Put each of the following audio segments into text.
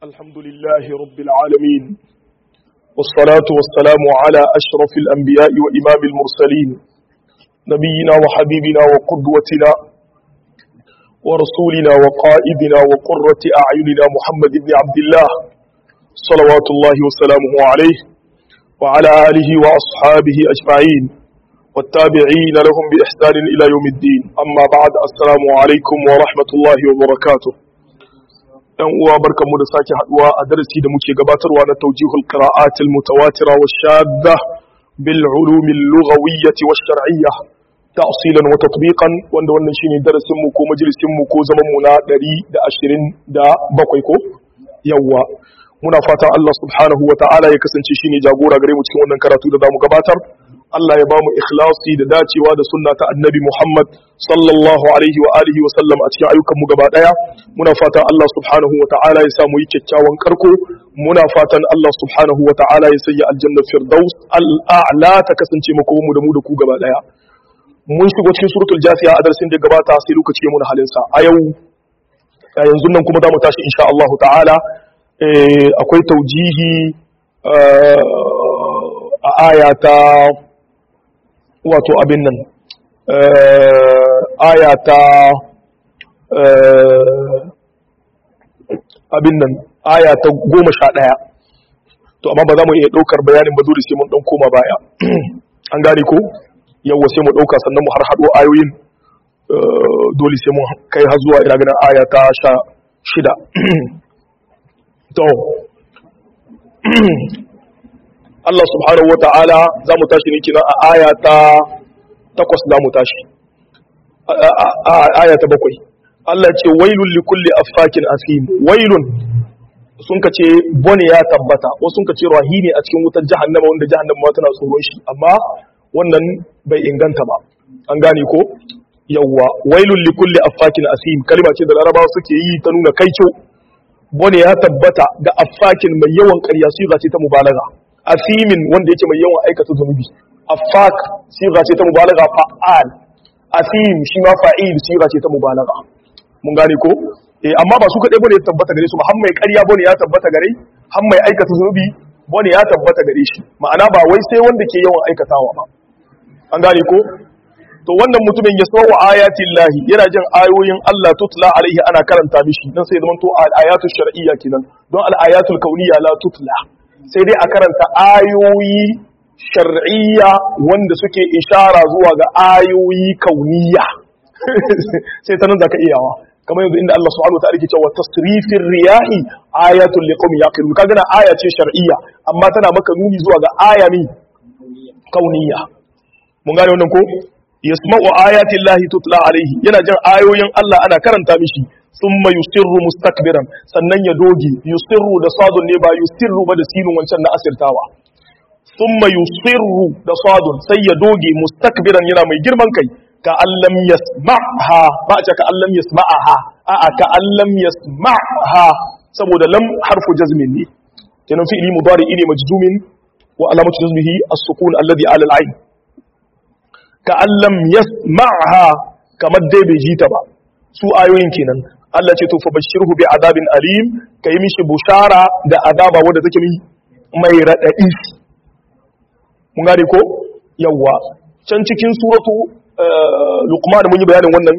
الحمد لله رب العالمين والصلاة والسلام على أشرف الأنبياء وإمام المرسلين نبينا وحبيبنا وقدوتنا ورسولنا وقائدنا وقرة أعيننا محمد بن عبد الله صلوات الله وسلامه عليه وعلى آله وأصحابه أجمعين والتابعين لهم بإحسان إلى يوم الدين أما بعد السلام عليكم ورحمة الله وبركاته ‘yan uwa barkanmu da sake haduwa a darasi da muke gabatarwa na taujihul qira'atil mutawatira wa shadda bil ulumil lughawiyyati wash shar'iyya ta'silan wa tatbiqan wanda wannan shine darasin mu ko majalisin mu ko zaman mu na 127 ko yawa muna fatan Allah subhanahu wa ta'ala ya kasance shine jagora gare mu cikin wannan karatu da zamu gabatar Allah ya bamu ikhlasi da dacewa da sunna ta annabi Muhammad sallallahu alaihi wa alihi wa sallam a cikin ayyukan mu gaba daya muna fatan Allah subhanahu wa ta'ala ya samu yi kyakkyawan karko muna fatan Allah subhanahu wa ta'ala ya sanya aljanna firdaus al'a'la ta kasance mako mu da mu da ku gaba daya mun shigo cikin suratul jasiya a darasin da gabata sai lokaci ya muna halin sa a yau a yanzu nan kuma za mu tashi insha Allah ta'ala akwai taujihi a aya ta wato abin nan aya ta abin nan aya ta goma sha ɗaya to amma ba za mu iya ɗaukar bayanin ba dole sai mun ɗan koma baya an gane ko yawwa sai mu ɗauka sannan mu har haɗo ayoyin dole sai mun kai har zuwa ina ganin aya ta sha shida to Allah subhanahu wa ta'ala za mu tashi ne kina a aya ta takwas za mu tashi a aya ta bakwai Allah ce wailun likulli affakin asim wailun sun ka ce bone ya tabbata wasu sun ka ce rahimi a cikin wutar jahannama wanda jahannama tana tsoron shi amma wannan bai inganta ba an gane ko yawwa wailun likulli affakin asim kalma ce da larabawa suke yi ta nuna kaico bone ya tabbata ga affakin mai yawan ƙarya siga ce ta mubalaga asimin wanda yake mai yawan aikata zunubi affak siga ce ta mubalaga fa'al asim shi ma fa'il siga ce ta mubalaga mun gane ko eh amma ba su kadai bane ya tabbata gare su ba har mai ƙarya bane ya tabbata gare har mai aikata zunubi bane ya tabbata gare shi ma'ana ba wai sai wanda ke yawan aikatawa ba an gane ko to wannan mutumin ya sawa ayatin lahi yana jin ayoyin Allah tutla alaihi ana karanta mishi dan sai zaman to al-ayatul shar'iyya kenan don al-ayatul kauniyya la tutla sai dai a karanta ayoyi shar'iyya wanda suke ishara zuwa ga ayoyi kauniyya sai ta nan zaka iyawa kamar yanzu inda Allah subhanahu wa ta'ala ke cewa tasrifir riyahi ayatul liqawmin yaqilun kaga na aya ce shar'iyya amma tana maka nuni zuwa ga aya ne kauniyya mun gane wannan ko yasma'u ayati llahi tutla alaihi yana jin ayoyin Allah ana karanta mishi thumma yusirru mustakbiran sannan ya doge yusirru da sadun ne ba yusirru ba da sinun wancan na asirtawa thumma yusirru da sadun sai ya doge mustakbiran yana mai girman kai ka allam yasma'ha ba a ce ka allam yasma'aha a'a ka allam yasma'ha saboda lam harfu jazmin ne kenan fi'li mudari ne majzumin wa alamatu jazmihi as-sukun alladhi ala al-ayn ka allam yasma'ha kamar dai bai ji ta ba su ayoyin kenan Allah ce to fa bashirhu bi adabin alim kai mishi bushara da azaba wanda take mi mai radadi mun gane ko yawa can cikin suratu luqman mun yi bayanin wannan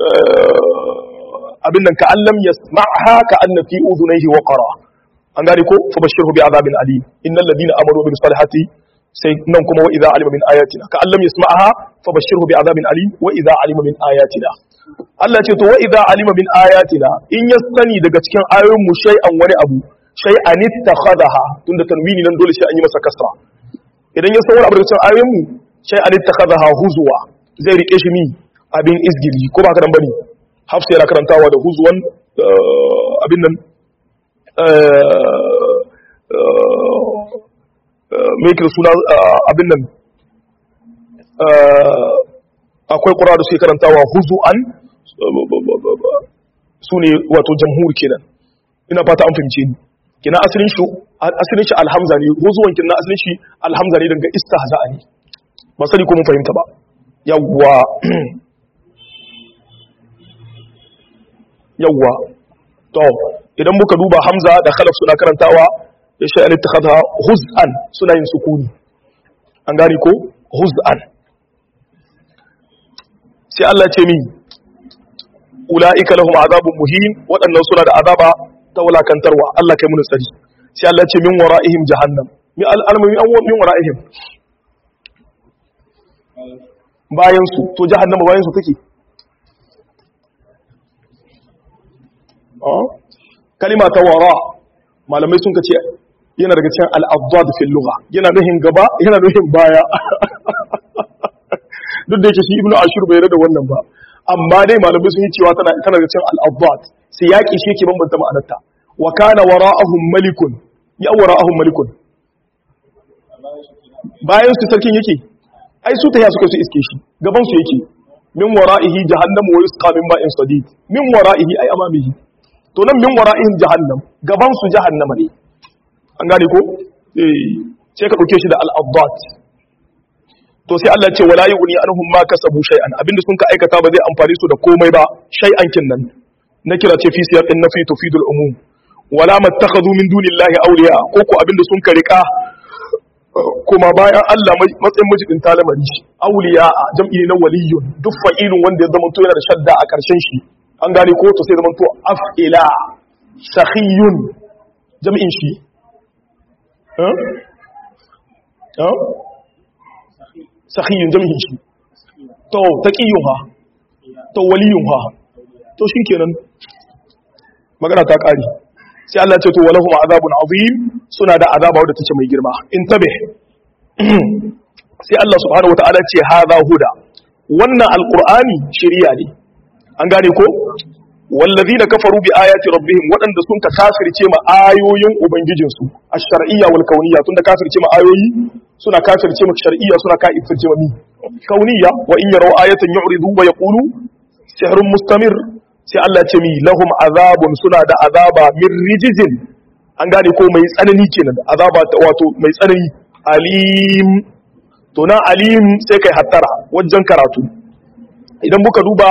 abin nan ka allam yasma'ha ka anna fi udhunayhi waqara an gane ko fa bashirhu bi adabin alim innal ladina amanu bil salihati sai nan kuma wa idza alima min ayatina ka allam yasma'aha fa bashirhu bi azabin alim wa idza alima min ayatina Allah ce to wa idza alima min ayatina in ya sani daga cikin ayoyin mu shay'an wani abu shay'an ittakhadaha tunda tanwini nan dole sai an yi masa kasra idan ya san wani abu daga cikin ayoyin mu shay'an ittakhadaha huzwa zai rike shi mi abin izgili ko ba ka dan bane hafsa yana karantawa da huzwan abin nan mai kira suna abin nan akwai ƙura da suke karantawa huzu'an su ne wato jamhur kenan ina fata an fahimce ni kina asalin shi asalin shi alhamza ne huzuwan kina asalin shi alhamza ne daga istihza'a ne ba sani ko mun fahimta ba yawwa yawwa to idan muka duba hamza da khalaf suna karantawa ya sha an ittakhadha huz'an suna yin sukuni an gane ko huz'an sai Allah ce min ula'ika lahum azabun muhin waɗannan suna da azaba ta wulakantarwa Allah kai mun tsari sai Allah ce min wara'ihim jahannam min al'almami an min wara'ihim bayan su to jahannama bayan su take kalima ta wara malamai sun kace yana daga cikin al-abdad fil lugha yana nuhin gaba yana nuhin baya duk da yake shi ibnu ashur bai da wannan ba amma dai malamai sun yi cewa tana tana da cikin al-abdad sai yaki shi yake bambanta ma'anarta wa kana wara'ahum malikun ya wara'ahum malikun bayan su sarkin yake ai su tahiya suka su iske shi gaban su yake min wara'ihi jahannamu wa yusqa min ma'in sadid min wara'ihi ai amamihi to nan min wara'ihim jahannam gaban su jahannama ne an gane ko eh sai ka dauke shi da al-abdat to sai Allah ya ce wala yughni anhum ma kasabu shay'an abinda sun ka aikata ba zai amfani su da komai ba shay'an kin nan na kira ce fi siyaqin nafi tufidul umum wala mattakhadhu min dunillahi awliya ko ko abinda sun ka rika kuma bayan Allah matsayin majidin talamari awliya jam'i ne na waliyun duk fa'ilun wanda ya zama to yana da shadda a karshen shi an gane ko to sai zama to af'ila sakhiyun jam'in shi eh eh sakhiyun jam'in shi to taqiyun ha to waliyun ha to shikenan magana ta kare sai Allah ce to walahum azabun azim suna da azaba wadda take mai girma in tabe sai Allah subhanahu wataala ce hadha huda wannan alqur'ani shari'a ne an gane ko wallazina kafaru bi ayati rabbihim wadanda sun ka kafirce ma ayoyin ubangijinsu ash-shar'iyya wal kauniyya tunda kafirce ma ayoyi suna kafirce ma shar'iyya suna kafirce ma mi kauniyya wa in yaraw ayatan yu'ridu wa yaqulu sihrun mustamir sai Allah ce mi lahum azabun suna da azaba min rijizin an gane ko mai tsanani kenan azaba ta wato mai tsanani alim to na alim sai kai hattara wajen karatu idan muka duba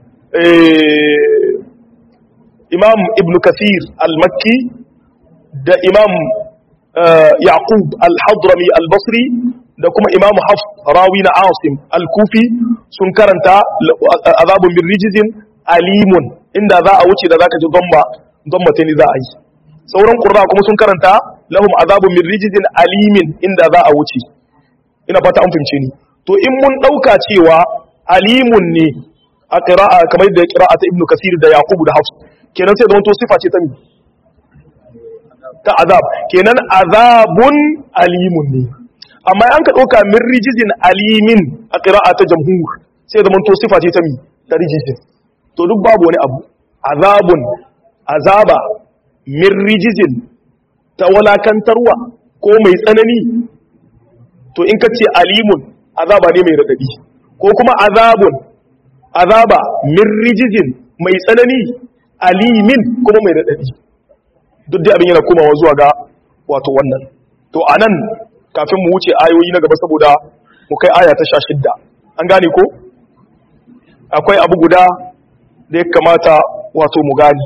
imam ibn kathir al-makki da imam yaqub al-hadrami al-basri da kuma imam hafs rawi na asim al-kufi sun karanta azabun bin rijizin alimun inda za a wuce da zaka ji gomba gomba ta ni za a yi sauran qurra kuma sun karanta lahum azabun min rijizin alimin inda za a wuce ina fata an fahimce ni to in mun dauka cewa alimun ne a qira'a kamar da qira'a ta ibnu kasir da yaqub da hafs kenan sai da wato sifa ce ta mi ta azab kenan azabun alimun ne amma an ka dauka min rijizin alimin a qira'a ta jamhur sai da wato sifa ce ta mi ta rijizin to duk babu wani abu azabun azaba min rijizin ta walakantarwa ko mai tsanani to in ka ce alimun azaba ne mai radadi ko kuma azabun azaba min rijizin mai tsanani alimin kuma mai radadi duk da abin yana komawa zuwa ga wato wannan to anan kafin mu wuce ayoyi na gaba saboda mu kai aya ta 16 an gane ko akwai abu guda da ya kamata wato mu gani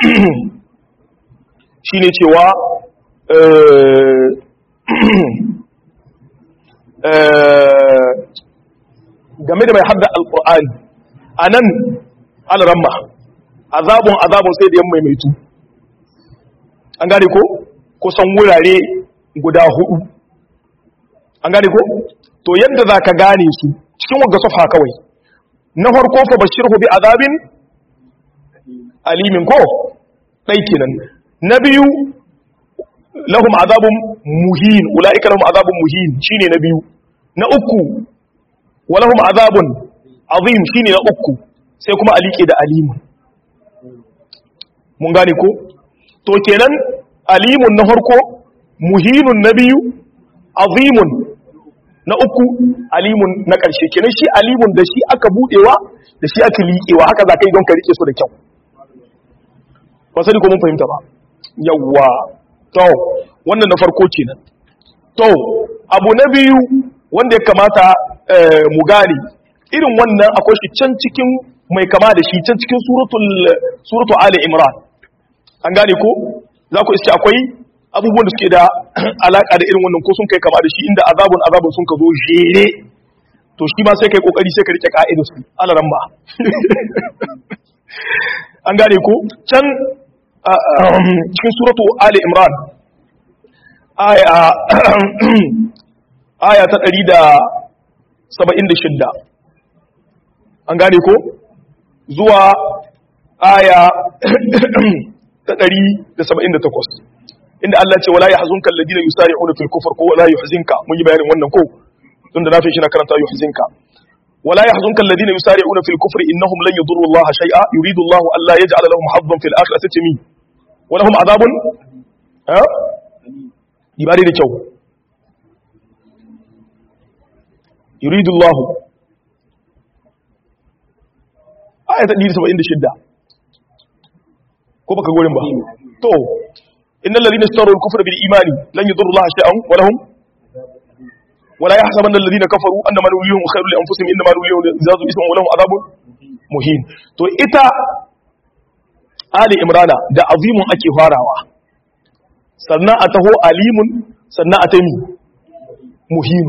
shi ne cewa game da mai hadda alkur'ani a nan alramma azabun azabun sai da yan maimaitu an gane ko kusan wurare guda hudu an gane ko to yadda za ka gane su cikin wagga sofa kawai na farko fa bashirhu bi azabin alimin ko dai kenan na biyu lahum azabun muhin ulaika lahum azabun muhin shine na biyu na uku wa lahum azabun azim shine na uku sai kuma alike da alimun mun gane ko to kenan alimun na farko muhinun na biyu azimun na uku alimun na ƙarshe kenan shi alimun da shi aka budewa da shi aka liƙewa haka za ka yi don ka rike su da kyau ba sani ko mun fahimta ba yawwa to wannan na farko kenan to abu na biyu wanda ya kamata mu gane irin wannan akwai shi can cikin mai kama da shi can cikin suratul suratul ali imran an gane ko za ku iske akwai abubuwan da suke da alaka da irin wannan ko sun kai kama da shi inda azabun azabun sun ka zo jere to shi ma sai kai kokari sai ka rike ka'idar su alaran ba an gane ko can cikin suratu ali imran aya aya ta 176 an gane ko zuwa aya ta 178 inda Allah ce wala yahzunka alladhina yusari'una fil kufr ko wala yuhzinka mun yi bayanin wannan ko tunda na fi shi na karanta yuhzinka wala yahzunka alladhina yusari'una fil kufr innahum lan yadurru Allah shay'a yuridu Allah an la yaj'ala lahum haddan fil akhirati min wa lahum adhabun ha ibari da kyau yuridu Allah ayat 176 ko baka gorin ba to innal ladina istaru al-kufra bil imani lan yadurru Allah shay'an wa lahum ولا يحسبن الذين كفروا انما نوليهم خير لانفسهم انما نوليهم زاد اسما ولهم عذاب مهين to ita ali imrana da azimun ake farawa sannan a taho alimun sannan a taimi muhim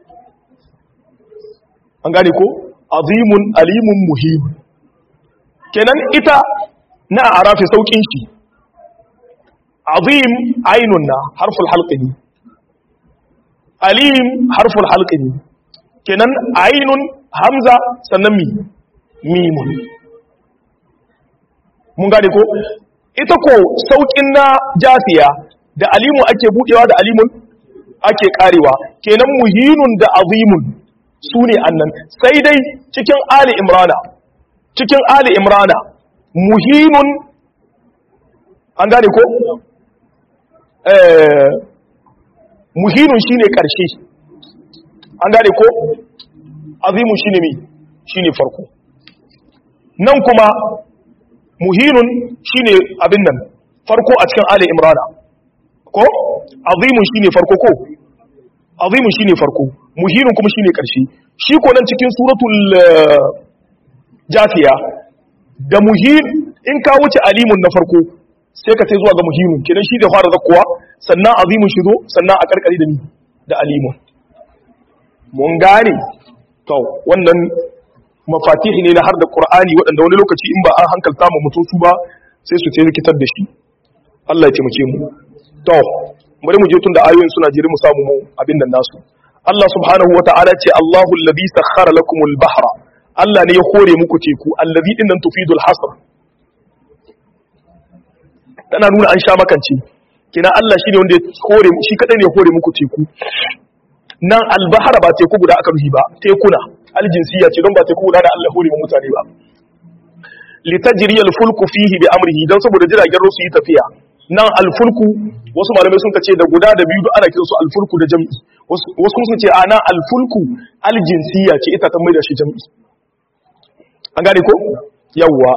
an gane ko azimun alimun muhim kenan ita na arafi saukin shi azim ainun na harful halqi ne alim harful halqi ne kenan ainun hamza sannan mi mimun mun gane ko ita ko saukin na jafiya da alimu ake budewa da alimun ake karewa kenan muhinun da azimun su ne annan sai dai cikin ali imrana cikin ali imrana muhinun an gane ko eh muhinun shine karshe an gane ko azimun shine mi shine farko nan kuma muhinun shine abin nan farko a cikin ali imrana ko azimun shine farko ko azimun shine farko muhinun kuma shine karshe shi ko nan cikin suratul jafiya da muhin in ka wuce alimun na farko sai ka sai zuwa ga muhinun kenan shi da fara zakkuwa sannan azimun shi zo sannan a karkari da ni da alimun mun gane to wannan mafatihi ne na har da qur'ani waɗanda wani lokaci in ba an hankalta mu mutum su ba sai su sai rikitar da shi Allah ya taimake mu to bari mu je tun da ayoyin suna jere mu samu mu abin nan nasu Allah subhanahu wa ta'ala ce Allahu alladhi sakhkhara lakumul bahra Allah ne ya hore muku teku alladhi din nan tufidul hasr tana nuna an sha makance kina Allah shine wanda ya hore shi kadai ne ya hore muku teku nan albahara ba teku guda aka ruhi ba tekuna aljinsiya ce don ba teku guda da Allah hore mu mutane ba litajri alfulku fihi bi amrihi dan saboda jiragen ruwa su yi tafiya nan alfulku wasu malamai sun kace da guda da biyu ana kiransu alfulku da jam'i wasu sun ce ana alfulku aljinsiya ce ita ta maida shi jam'i an gane ko yawwa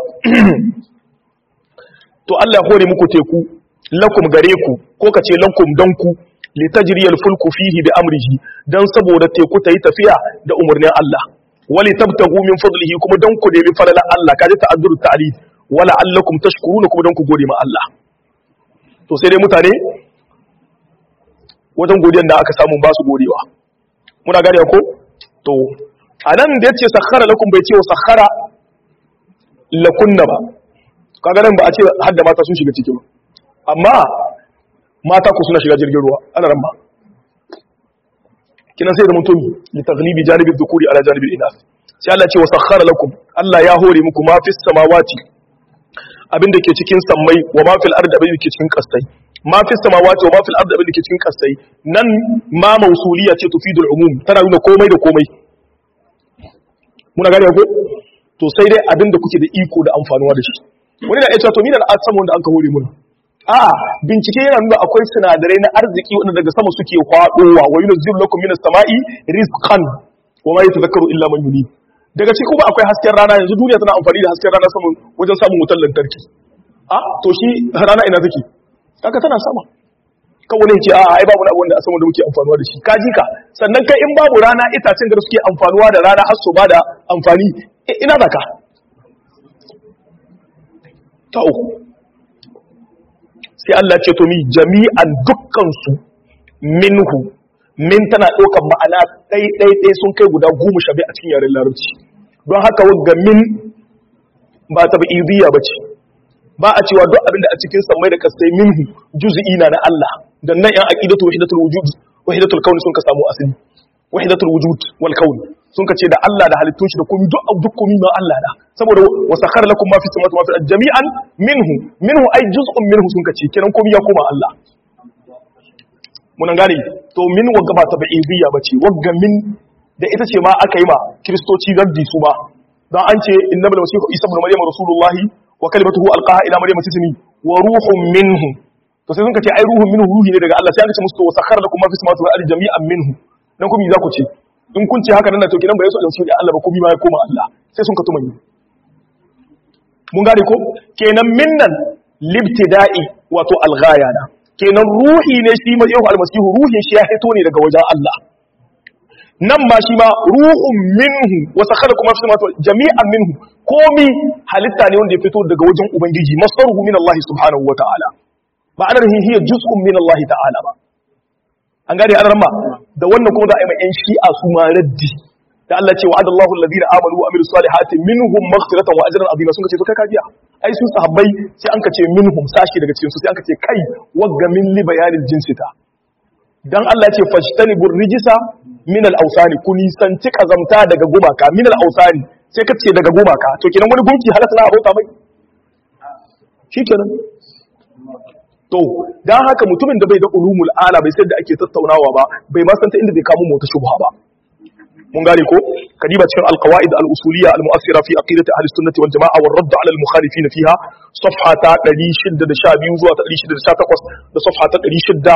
to Allah ya hore muku teku lakum gare ku ko kace lakum dan ku litajriyal fulku fihi bi amrihi dan saboda teku ta yi tafiya da umarnin Allah wali tabtagu min fadlihi kuma dan ku nemi falalan Allah kaje ta'azzuru ta'lid wala allakum tashkuruna kuma dan ku gode ma Allah to sai dai mutane wajen godiyan da aka samu ba su godewa muna gane ko to anan da yace sakhara lakum bai ce wa sakhara lakunna ba kaga nan ba a ce har da mata sun shiga ciki ba amma mata ku suna shiga jirgin ruwa ana ran ba kina sai da mutum li taghlibi janibi dhukuri ala janibi inas sai Allah ce wa sakhara lakum Allah ya hore muku ma fis samawati abin da ke cikin sammai wa ma fil ardi abin da ke cikin kastai ma fis samawati wa ma fil ardi abin da ke cikin kastai nan ma mausuliya ce tufidul umum tana nuna komai da komai muna gane ko to sai dai abin da kuke da iko da amfanuwa da shi wani na iya cewa to ni da na samu wanda an ka hore muna a bincike yana nuna akwai sinadarai na arziki wanda daga sama suke kwadowa wa yunzilu lakum minas sama'i rizqan wa ma yatadhakkaru illa man yunib daga ciki kuma akwai hasken rana yanzu duniya tana amfani da hasken rana saman wajen samun wutar lantarki a to shi rana ina take kaka tana sama kawai ne ce a ai babu abu wanda a sama da muke amfanuwa da shi ka ji ka sannan kai in babu rana itacen da suke amfanuwa da rana har su ba da amfani ina zaka ta uku sai Allah ce to mi jami'an dukkan su minhu min tana ɗaukar ma'ana ɗai ɗai ɗai sun kai guda goma sha a cikin yaren larabci don haka wagga min ba ta ba'idiyya ba ce ba a cewa duk abin da a cikin sammai da kasai minhu juz'i na na Allah dan nan yan aqidatu wahidatul wujud wahidatul kauni sun ka samu asali wahidatul wujud wal kauni sun ka ce da Allah da halittun shi da komai duk duk komai ma Allah da saboda wa sakhara lakum ma fi samawati wa ma fi jami'an minhu minhu ay juz'un minhu sun ka ce kenan komai ya koma Allah mun gane to min wagga ba ta ba'idiyya bace wagga min da ita ce ma aka yi ma kristoci raddi su ba dan an ce innamal masihu isa ibn maryam rasulullahi wa kalimatuhu alqaha ila maryam tismi wa ruhun minhu to sai sun ka ce ai ruhun minhu ruhi ne daga Allah sai an ce musu to sakhara lakum ma fi samawati wal ardi jami'an minhu dan kuma za ku ce in kun ce haka nan to kidan ba yaso da su da Allah ba kuma ma ya koma Allah sai sun ka tuma yi mun gane ko kenan minnan libtida'i wato alghaya na kenan ruhi ne shi mai yau almasihu ruhin shi ya hito ne daga wajen Allah nan ma shi ma ruhun minhu wa sakhara kuma fi samawati jami'an minhu komi halitta ne wanda ya fito daga wajen ubangiji masaruhu min Allah subhanahu wa ta'ala ba ana rahin hiya juz'un min Allah ta'ala ba an gane an ramma da wannan kuma za a yi mai yan shi'a su ma raddi da Allah ce wa'ada Allahu alladhina amanu wa amilus salihati minhum maghfiratan wa ajran azima sun kace to kai kajiya ai su sahabbai sai an kace minhum sashi daga cikin su sai an kace kai wagga min li bayanil jinsi ta dan Allah ce fajtanibur rijisa min al-awsani kuni santi kazamta daga gumaka min al-awsani sai ka ce daga gumaka to kenan wani gunki halatta na abota mai shikenan to dan haka mutumin da bai da ulumul ala bai sai da ake tattaunawa ba bai ma san ta inda bai kamo mota shubha ba mun gane ko kadiba cikin alqawaid al-usuliyya al-mu'assira fi aqidati ahli sunnati wal jamaa wa radd ala al-mukhalifin fiha safha ta 612 zuwa ta 618 da safha ta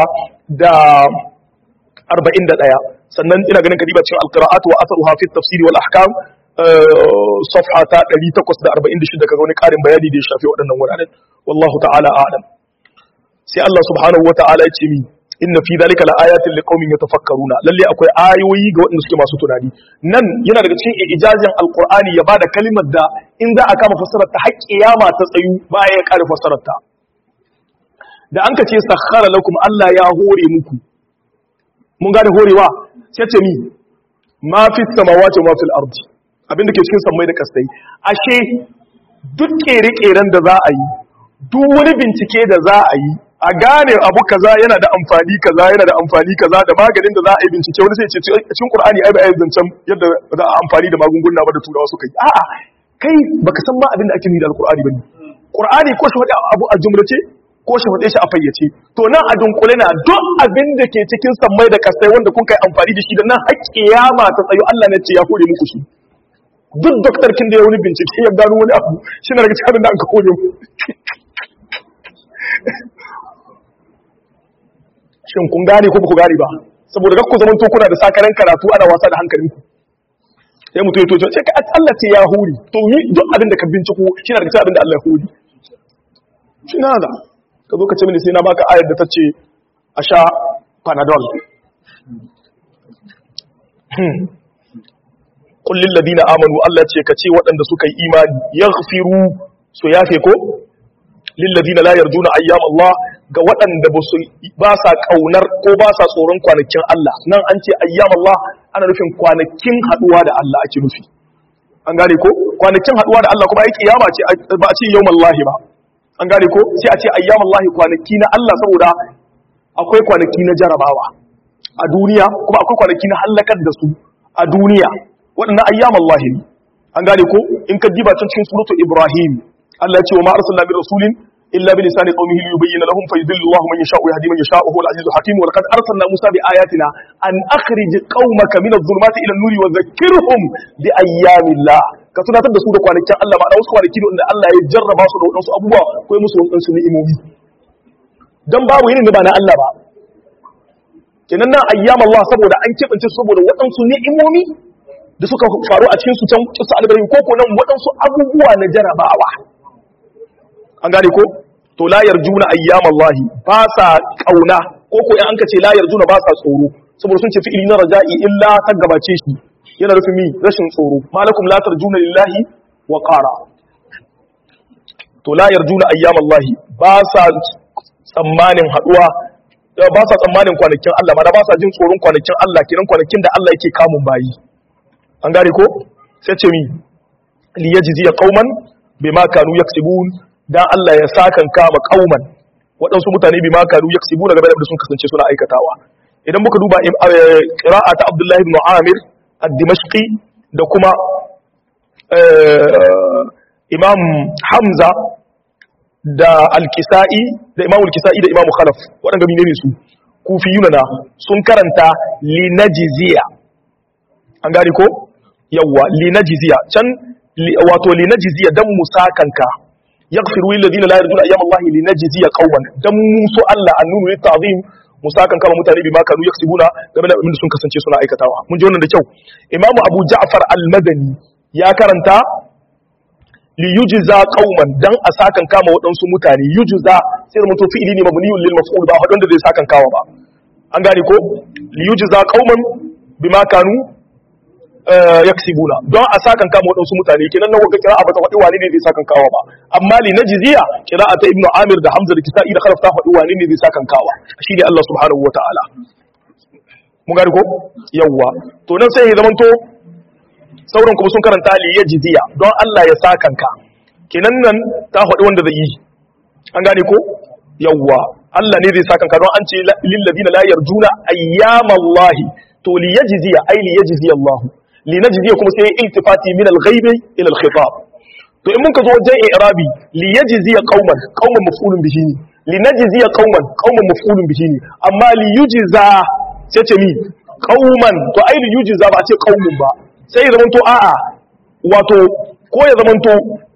641 sannan ina ganin kadiba cikin al-qira'at wa atharuha fi at-tafsir wal ahkam safha ta 846 kaga wani karin bayani da ya shafi waɗannan wuraren wallahu ta'ala a'lam sai Allah subhanahu wa ta'ala ya ce mi inna fi dalika laayatin liqaumin yatafakkaruna lalle akwai ayoyi ga waɗanda suke masu tunani nan yana daga cikin ijazin alqur'ani ya bada kalimar da in za a kama fassarar ta har kiyama ta tsayu ba ya kare fassarar ta da an ka ce sakhara lakum Allah ya hore muku mun gane horewa sai ce ni ma fi samawati wa ma fil ardi abin da ke cikin sammai da kastai ashe duk kere-keren da za a yi duk wani bincike da za a yi a gane abu kaza yana da amfani kaza yana da amfani kaza da maganin da za a yi bincike wani sai ce cikin qur'ani ai ba ai zancen yadda za a amfani da magunguna ba da turawa suka yi a'a kai baka san ma abin da ake nufi da alqur'ani bane qur'ani ko shi wani abu a jumlace ko shi wade shi a fayyace to nan a dunkule na duk abin da ke cikin sammai da kasai wanda kun kai amfani da shi da nan har kiyama ta tsayo Allah ne ce ya hore muku shi duk doktor kin da ya wani bincike ya gano wani abu shi na daga cikin abin da an ka hore mu shin kun gane ko ku gane ba saboda kakku zaman to kuna da sakaran karatu ana wasa da hankalinku sai mutum ya toce sai ka Allah ce ya huri to ni duk abin da ka binciko shi na daga abin da Allah ya huri shi na da ka zo ka ce mini sai na baka ayar da ta ce a sha panadol kullin ladina amanu Allah ce ka ce waɗanda suka yi imani yaghfiru su yafe ko lillazina la yarjuna ayyam Allah ga waɗanda ba sa kaunar ko ba sa tsoron kwanakin Allah nan an ce ayyam Allah ana nufin kwanakin haduwa da Allah ake nufi an gane ko kwanakin haduwa da Allah kuma ai kiyama ce ba a ce yawmal ba an gane ko sai a ce ayyam Allah kwanaki na Allah saboda akwai kwanaki na jarabawa a duniya kuma akwai kwanaki na halakar da su a duniya waɗannan ayyam Allah ne an gane ko in ka diba can cikin suratu Ibrahim Allah ya ce wa ma arsalna min rasulin illa bi lisani qaumihi liyubayyana lahum fa yudillu Allahu man yasha'u wa yahdi man yasha'u huwal azizul hakim wa laqad arsalna Musa bi ayatina an akhrij qaumaka min adh-dhulumati ila an-nuri wa dhakkirhum bi ayyamillah ka tunatar da su da kwanakin Allah ma da wasu kwanaki da Allah ya jarraba su da wadansu abubuwa ko musu wadansu ni'imomi dan babu yinin da ba na Allah ba kenan nan ayyam Allah saboda an kebance su saboda wadansu ni'imomi da suka faru a cikin su can kisa albarin ko ko nan wadansu abubuwa na jarabawa an gane ko to la yarjuna ayyam Allah ba sa kauna ko ko in an ka ce la yarjuna ba sa tsoro saboda sun ce fi'ili na raja'i illa ta gabace shi yana nufin mi rashin tsoro malakum la tarjuna lillahi wa qara to la yarjuna ayyam Allah ba sa tsammanin haduwa ba sa tsammanin kwanakin Allah ma da ba sa jin tsoron kwanakin Allah kiran kwanakin da Allah yake kamun bayi an gane ko sai ce mi li yajzi qauman bima kanu yaksibun dan Allah ya sakan kama qauman waɗansu mutane bima kanu yaksibun game da sun kasance suna aikatawa idan muka duba qira'a ta Abdullah ibn Amir ad-Dimashqi da kuma Imam Hamza da Al-Kisa'i da Imam Al-Kisa'i da Imam Khalaf waɗanda mine ne su kufiyuna na sun karanta linajziya an gane ko yawwa linajziya can wato linajziya dan musakanka yaghfiru lil ladina la yarjuna ayyam Allah linajziya qauman dan musu Allah annunu lit ta'zim musakan kama mutane bi ma kanu yaksibuna game da abin da sun kasance suna aikatawa mun ji wannan da kyau Imam Abu Ja'far al-Madani ya karanta li yujza qauman dan a sakan kama waɗansu mutane yujza sai da mutum fi'ili ne mabniyun lil maf'ul ba wadanda zai sakan kawa ba an gane ko li yujza qauman bima kanu yaksibuna don a sakan kama waɗansu mutane kenan nan wanda kira abata faɗi wani ne zai sakan kawa ba amma li najziya qira'a ta ibnu amir da hamza da kisa'i da khalaf ta faɗi wani ne zai sakan kawa shi ne Allah subhanahu wataala mun gane ko yawwa to nan sai ya zamanto sauran kuma sun karanta li yajziya don Allah ya sakanka kenan nan ta faɗi wanda zai yi an gane ko yawwa Allah ne zai sakanka don an ce lil ladina la yarjuna ayyamallahi to li yajziya ay li yajziya Allah li najziya kuma sai iltifati min al-ghaib ila al-khitab to in mun ka zo wajen i'rabi li yajziya qauman qauman maf'ulun bihi ne li najziya qauman qauman maf'ulun bihi ne amma li yujza sai ce mi qauman to ai li yujza ba a ce qaumun ba sai ya zamanto a'a wato ko ya zamanto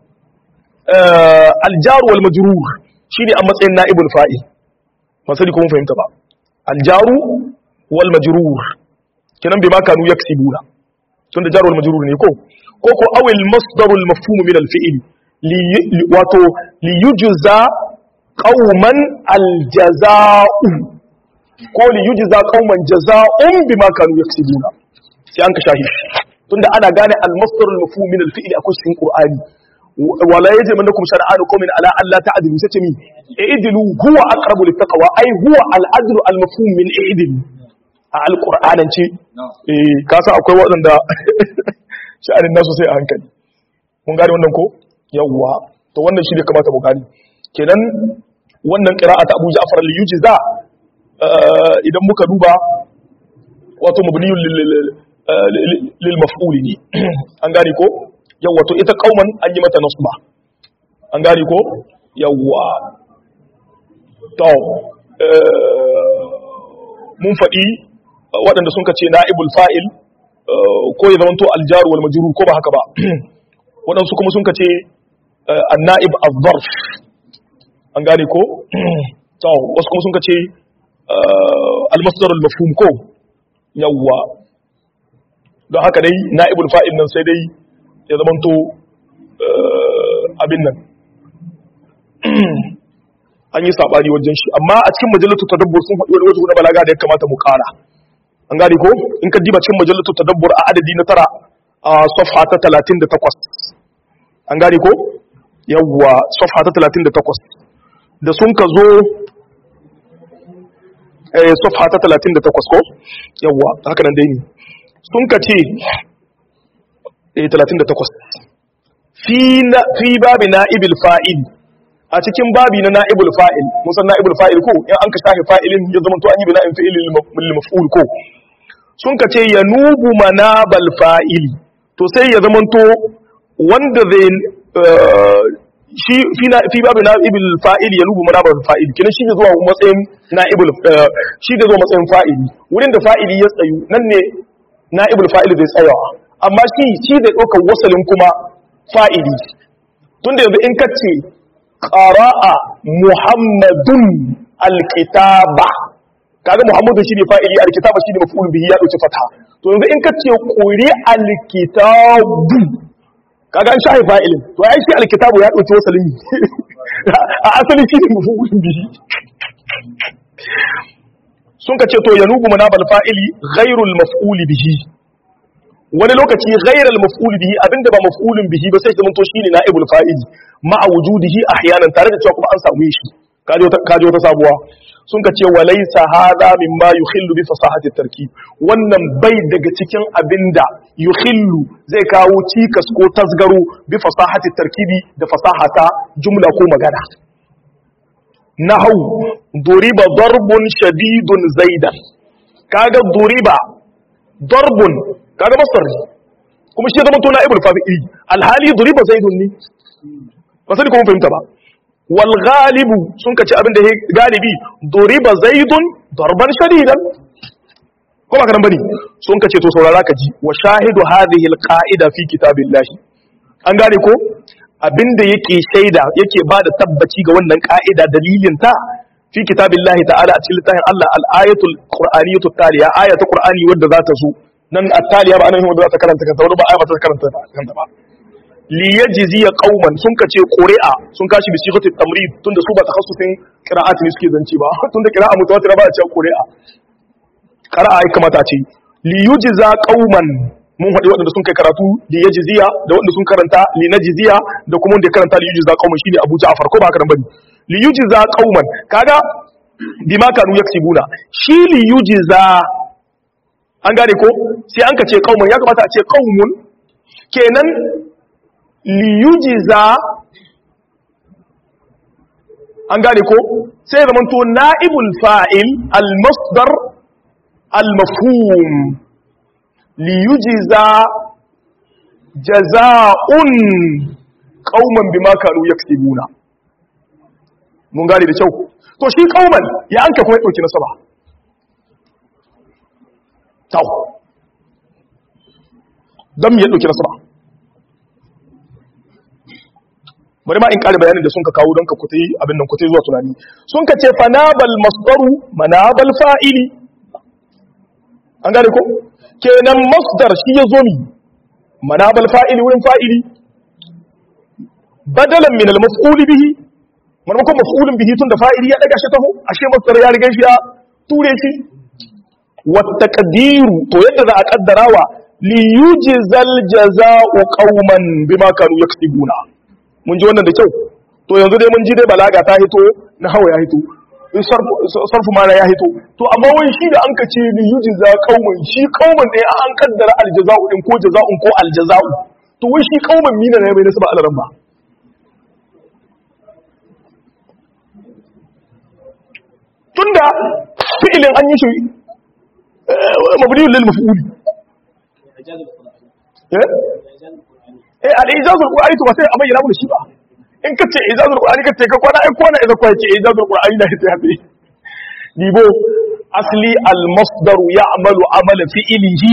aljar wal majrur shine a matsayin na'ibul fa'il ba sai kuma fahimta ba aljaru wal majrur kenan bai ma kanu yaksibuna tunda jar wal majrur ne ko ko ko awil masdarul mafhum min al fi'il wato li yujza qauman al jazaa'u ko li yujza qauman jazaa'un bima kanu yaksibuna sai an ka shahi tunda ana gane al-masdar al-mafhum min al-fi'l akwai cikin Qur'ani wala yajmannakum shar'anu qawmin ala an la ta'dilu sai mi i'dilu huwa aqrabu lit-taqwa ai huwa al-adlu al-mafhum min i'dil a al-Qur'anan ce eh ka san akwai waɗanda sha'anin nasu sai a hankali mun gane wannan ko yawwa to wannan shi ne kamata mu gani kenan wannan qira'ata Abu Ja'far al-Yujza idan muka duba wato mabniyun lil maf'uli ne an gane ko yawa to ita kauman an yi mata nasba an gane ko yawa to mun faɗi waɗanda sun kace na'ibul fa'il ko ya zamanto aljaru wal majrur ko ba haka ba waɗansu kuma sun kace an-na'ib az-zarf an gane ko to wasu kuma sun kace al-masdar al-mafhum ko yawa don haka dai na'ibul fa'il nan sai dai ya zamanto abin nan an yi saɓani wajen shi amma a cikin majalatu tadabbur sun faɗi wani wajen na balaga da ya kamata mu ƙara an gane ko in ka diba cikin majalatu tadabbur a adadi na tara a safha ta talatin da takwas an gane ko yawwa safha ta talatin da takwas da sun ka zo safha ta talatin da takwas ko yawwa haka nan dai ne sun ka ce 38 fi babi na'ibil fa'il a cikin babi na na'ibul fa'il musan na'ibul fa'il ko in an ka shafi fa'ilin ya zama to an yi bi na'in fi'il lil maf'ul ko sun ka ce ya nubu manabal fa'ili to sai ya zama to wanda zai shi fi babi na'ibul fa'il ya nubu manabal fa'il kina shi ne zuwa matsayin na'ibul shi ne zuwa matsayin fa'ili wurin da fa'ili ya tsayu nan ne na'ibul fa'il zai tsayawa amma shi shi zai ɗaukar wasalin kuma fa'ili tunda yanzu in kace qara'a muhammadun alkitaba kaga muhammadu shine fa'ili alkitaba shine maf'ul bihi ya dauki fatha to yanzu in kace quri alkitabu kaga an shahi fa'ilin to ai shi alkitabu ya dauki wasalin a asali shine maf'ul bihi sun kace to yanubu manabal fa'ili ghairul maf'ul bihi wani lokaci ghairal maf'ul bihi abinda ba maf'ulun bihi ba sai zaman to shine na'ibul fa'il ma'a wujudihi ahyanan tare da cewa kuma an samu shi kaji wata sabuwa sun ka ce walaysa hadha mimma yukhillu bi fasahati tarkib wannan bai daga cikin abinda yukhillu zai kawo cikas ko tasgaro bi fasahati tarkibi da fasahata jumla ko magana nahau duriba darbun shadidun zaidan kaga duriba darbun kaga masar kuma shi zama to na'ibul fa'ili alhali duriba zaidun ne ba sai kuma fahimta ba wal ghalibu sun kace abin da galibi duriba zaidun darban shadidan ko ba kan bane sun kace to saurara ka ji wa shahidu hadhihi al qa'ida fi kitabillahi an gane ko abinda yake shaida yake ba da tabbaci ga wannan ka'ida dalilin ta fi kitabillahi ta'ala a cikin littafin Allah al-ayatul qur'aniyatul taliya ayatul qur'ani wadda za ta zo nan at-taliya ba anan wadda za ta karanta kanta wani ba aya ba ta karanta kanta ba li yajziya qauman sun kace qur'a sun kashi bi sighatit tamrid tunda su ba takhassusin qira'ati ne suke zanci ba tunda qira'a mutawatir ba a ce qur'a qira'a ai kamata ce li yujza qauman mun haɗe waɗanda sun kai karatu li yajziya da waɗanda sun karanta li najziya da kuma wanda ya karanta li yujza qauman shine Abu Ja'far ko ba haka nan bane li yujza qauman kaga bima kanu yaksibuna shi li yujza an gane ko sai an ka ce qauman ya kamata a ce qaumun kenan li yujza an gane ko sai zaman to na'ibul fa'il al masdar al mafhum liyujiza jaza'un qauman bima kanu yaksibuna mun gane da kyau to shi qauman ya anka kuma dauki nasaba taw dan ya dauki nasaba bari ma in kare bayanin da sun ka kawo don ka kutai abin nan kutai zuwa tunani sun ka ce fanabal masdaru manabal fa'ili an gane ko kenan masdar shi ya zo mi manabal fa'ili wurin fa'ili badalan min al-maf'ul bihi marmakon maf'ulun bihi tun da fa'ili ya daga shi taho ashe masdar ya riga shi ya ture shi wa taqdiru to yadda za a kaddarawa li yujzal jazaa'u qauman bima kanu yaksibuna mun ji wannan da kyau to yanzu dai mun ji dai balaga ta hito na hawa ya hito sarfu mana ya hito to amma wani shi da an ka ce ni yuji za kauman shi kauman ɗaya an kaddara aljaza'u ɗin ko jaza'un ko aljaza'u to wai shi kauman mina ne mai nasaba alaran ba tunda fi'ilin an yi shi mabniyun lil maf'uli eh eh al-ijazul qur'ani to ba sai a bayyana mu shi ba in ka ce ijazul qur'ani ka ce ka kwana ai kwana idan kwa ce ijazul qur'ani da ta yafi dibo asli al masdar ya'malu amala fi'lihi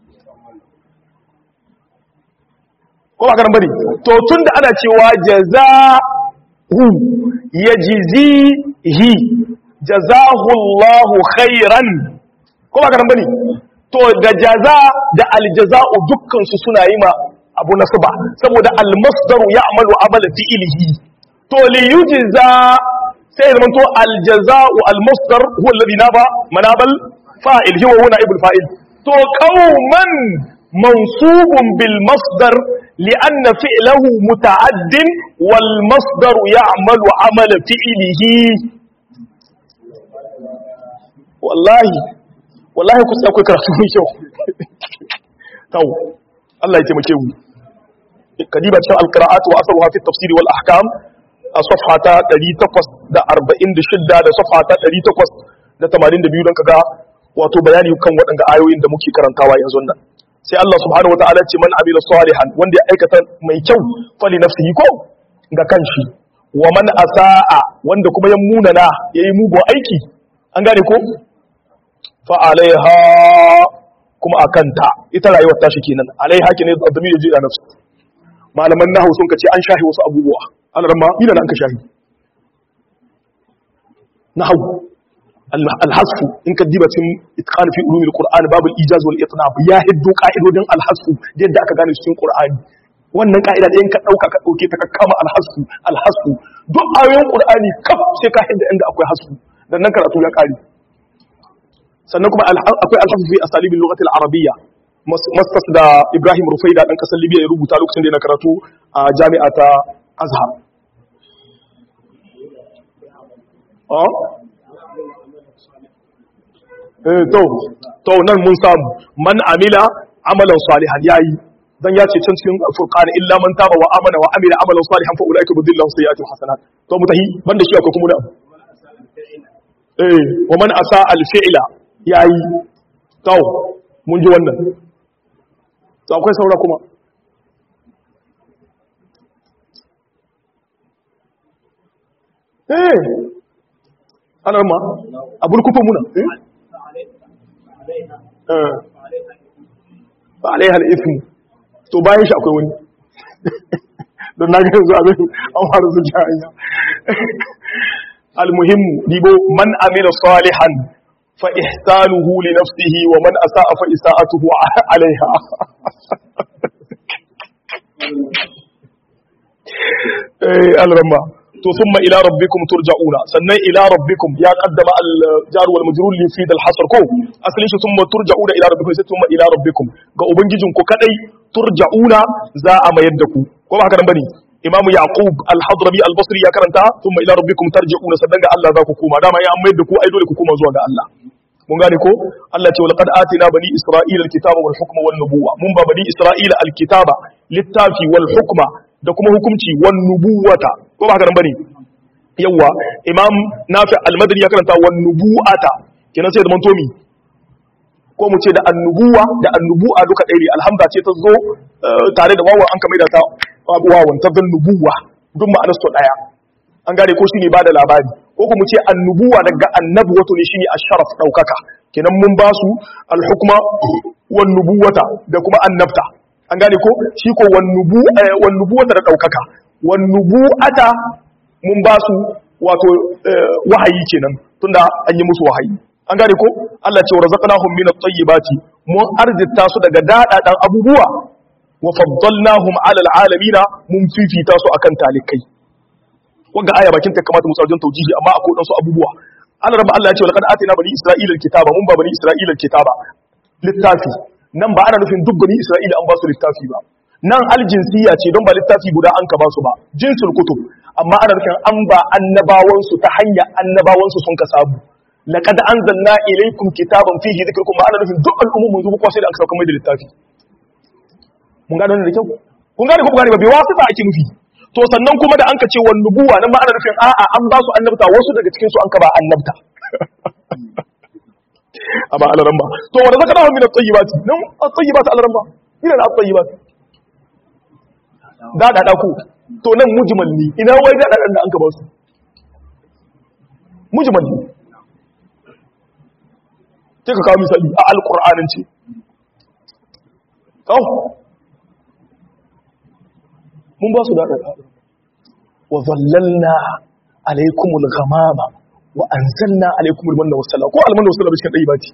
ko ba karan bane to tunda ana cewa jazahu yajzihi jazahu Allah khairan ko ba karan bane to da jaza da aljaza'u dukkan su suna yi ma abu nasaba saboda almasdaru ya'malu amala fi'lihi to li yujza sai zaman to aljaza'u almasdar huwa alladhi naba manabal fa'il huwa huna ibul fa'il to qauman mansubun bil masdar لأن فعله متعد والمصدر يعمل عمل فعله والله والله كنت أقول كراتو من شو تو الله يتمكيه kadiba cikin alqira'at wa asaruha fi tafsir wal ahkam a safha ta 846 da safha ta 882 don kaga wato bayani kan waɗanda ayoyin da muke karantawa yanzu nan sai Allah subhanahu wataala ce man amila salihan wanda ya aikata mai kyau fali nafsihi ko ga kanshi wa man asaa wanda kuma ya munana yayi mugun aiki an gane ko fa alaiha kuma akanta ita rayuwar tashi kenan alaiha kenan da damir ji da nafsi malaman nahu sun kace an shahi wasu abubuwa alarma ina nan ka shahi nahu alhasfu in ka diba cikin itqan fi ulumil qur'an babul ijaz wal itnab ya hiddu qa'idodin alhasfu yadda aka gane cikin qur'ani wannan ka'ida da in ka dauka ka dauke ta ka kama alhasfu alhasfu duk ayoyin qur'ani kaf sai ka hidda inda akwai hasfu dan nan karatu ya kare sannan kuma akwai alhasfu fi asalibil lughati al-arabiyya mastas da Ibrahim Rufaida dan kasar Libya ya rubuta lokacin da yana karatu a jami'a ta Azhar ah eh to to nan mun samu man amila amalan salihan yayi dan ya ce can cikin furqan illa man taba wa amana wa amila amalan salihan fa ulaika budillahu sayyi'atihim hasanat to mutahi banda shi akwai kuma da eh wa man asa al fi'la yayi to mun ji wannan to akwai saura kuma eh ana ma abul kufa muna eh ba alaiha al'ifin to bayan shi akwai wani don na yanzu abin an faru su hanya almuhimmu dibo man amila salihan fa ihsanuhu li nafsihi wa man asa'a fa isa'atuhu alaiha eh alramma to thumma ila rabbikum turja'una sannan ila rabbikum ya qaddama al jar wal majrur li fi al hasr ko asalin shi thumma turja'una ila rabbikum sai thumma ila rabbikum ga ubangijin ku kadai turja'una za a mayar da ku ko ba haka nan bane imam yaqub al hadrami al basri ya karanta thumma ila rabbikum tarja'una sannan ga Allah za ku koma dama ya an mayar da ku ai dole ku koma zuwa ga Allah mun gane ko Allah ce walaqad atina bani isra'ila al kitaba wal hukma wan nubuwa mun ba bani isra'ila al kitaba littafi wal hukma da kuma hukunci wan nubuwata ko ba haka nan bane yawa imam nafi al-madani ya karanta wan nubuwata kenan sai da man tomi ko mu ce da annubuwa da annubuwa duka ɗaya ne alhamda ce ta zo tare da wawan an kamar da ta wawan ta zan nubuwa duk ma'anar su ɗaya an gane ko shine ba da labari ko kuma ce annubuwa daga annabi wato ne shine asharaf daukaka kenan mun ba su al-hukma wan nubuwata da kuma annabta an gane ko shi ko wan nubuwata da daukaka wan nubuwata mun ba su wato wahayi kenan tunda an yi musu wahayi an gane ko Allah ce razaqnahum min at-tayyibati mun arzita su daga dadadan abubuwa wa faddalnahum 'ala al-alamin mun fifita su akan talikai wanda aya bakin ta kamata mu tsarjin taujihi amma akwai dan su abubuwa Allah rabba Allah ya ce laqad atina bani isra'ila al-kitaba mun ba bani isra'ila al-kitaba littafi nan ba ana nufin duk bani isra'ila an ba su littafi ba nan aljinsiya ce don ba littafi guda an ka ba su ba jinsul kutub amma ana nufin an ba annabawan su ta hanya annabawan su sun ka sabu laqad anzalna ilaykum kitaban fihi dhikrukum ba ana nufin duk al'ummu mun zuba kwasai da aka sauka mai da littafi mun gane wannan da kyau kun gane ko gane ba bai wasu ake nufi to sannan kuma da an ka ce wan nubuwa nan ma ana nufin a'a an ba su annabta wasu daga cikin su an ka ba annabta amma alaran ba to wanda zaka dawo min at-tayyibati nan at-tayyibati alaran ba ina da at-tayyibati da da ku to nan mujmal ne ina wai da da da an ka ba su mujmal ne sai ka kawo misali a alqur'anin ce kawo mun ba su da da wa zallalna alaikumul ghamama wa anzalna alaikumul manna wassalama ko almanna wassalama cikin dai bati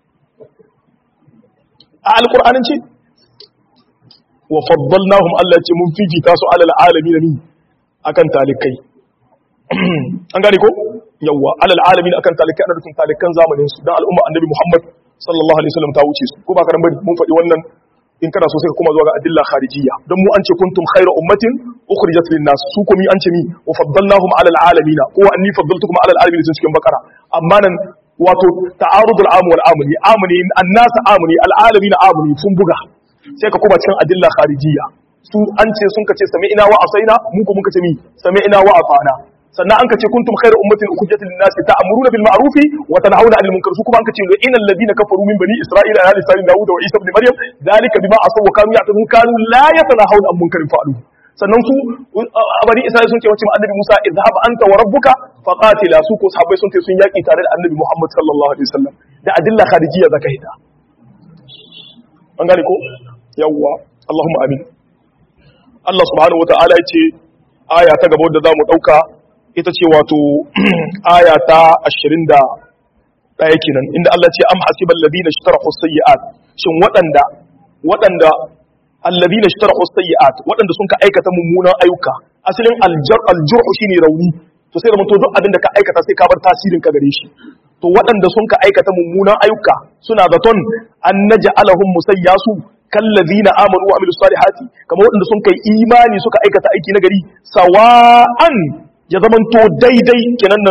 a alqur'anin ce wa faddalnahum Allah ce mun fifita su alal alamin ni akan talikai an gane ko yawa alal alamin akan talikai ana rufin talikan zamanin su dan al'umma annabi Muhammad sallallahu alaihi wasallam ta wuce su ko ba karan bari mun faɗi wannan in kana so sai ka kuma zuwa ga adilla kharijiyya don mu an ce kuntum khayra ummatin ukhrijat lin nas su kuma an ce mi wa faddalnahum ala alamin ko anni faddaltukum ala alamin sun cikin bakara amma nan wato ta'arudul am wal amni amni annas amni al alamin amni sun buga sai ka kuma cikin adilla kharijiyya su an ce sun kace sami'ina wa asaina mu ko mun kace mi sami'ina wa afana sannan an kace kuntum khayra ummatin ukhrijat lin nas ta'muruna bil ma'ruf wa tanhauna 'anil munkar su kuma an kace innal ladina kafaru min bani isra'ila ala lisan daud wa isa ibn maryam dalika bima asaw wa kanu ya'tadun kanu la yatanahawna 'an munkarin fa'alu sannan su bani isra'ila sun ce wace ma annabi Musa izhab anta wa rabbuka faqatila su ko sahabbai sun ce sun yaki tare da annabi Muhammad sallallahu alaihi wasallam da adilla kharijiyya zaka hita an gane ko yawwa Allahumma amin Allah subhanahu wa ta'ala ya ce aya ta gaba wadda za mu ɗauka ita ce wato aya ta ashirin da ɗaya kenan inda Allah ce am hasiban ladina ishtarahu sayyi'at shin waɗanda waɗanda alladina ishtarahu sayyi'at waɗanda sun ka aikata mummunan ayyuka asalin aljar aljurhu shine rauni to sai da mutum duk abin da ka aikata sai ka bar tasirin ka gare shi to waɗanda sun ka aikata mummunan ayyuka suna zaton an naj'alahum musayyasu kallazina amanu wa amilus salihati kamar waɗanda sun kai imani suka aikata aiki na gari sawa'an ya zamanto daidai kenan nan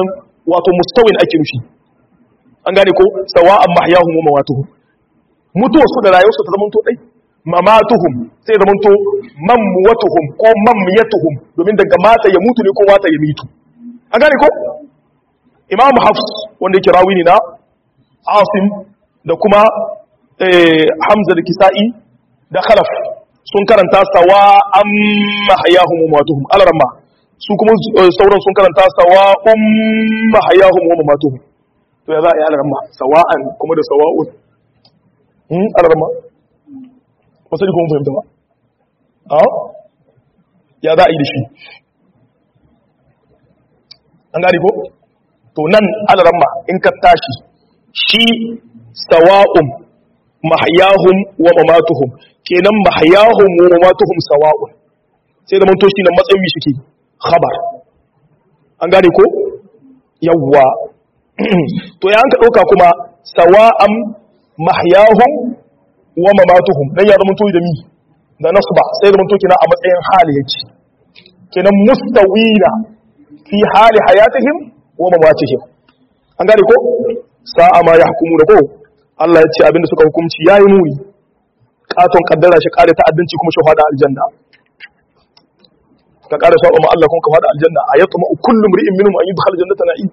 wato mustawin ake nufi an gane ko sawa'an mahyahum wa mawatuhum mutuwa su da rayuwarsu ta zamanto dai mamatuhum sai zamanto mamwatuhum ko mamyatuhum domin daga mata ya mutu ne ko mata ya mitu an gane ko imam hafs wanda yake rawi ne na asim da kuma hamza da kisa'i da khalaf sun karanta sawa an mahayahum wa matuhum alarma su kuma sauran sun karanta sawa um mahayahum wa matuhum to ya za a yi alarma sawa'an kuma da sawa'un hmm alarma wasu ne kuma fahimta ba a ya za a yi da shi an gani ko to nan alarma in ka tashi shi sawa'un mahayahum wa mamatuhum kenan mahayahum wa mamatuhum sawa'un sai da manto shi nan matsayin mi shike khabar an gane ko yawwa to ya an ka dauka kuma sawa'an mahyahum wa mamatuhum dan ya zama to da mi da nasba sai da manto kina a matsayin hali yake kenan mustawina fi hali hayatihim wa mamatihim an gane ko sa'a ma yahkumu da ko Allah ya ce abinda suka hukunci yayi muni katon kaddara shi kare ta'addanci kuma shi fada aljanna ka kare saba ma Allah kuma ka fada aljanna ayatuma kullu mri'in minhum an yudkhal jannata na'im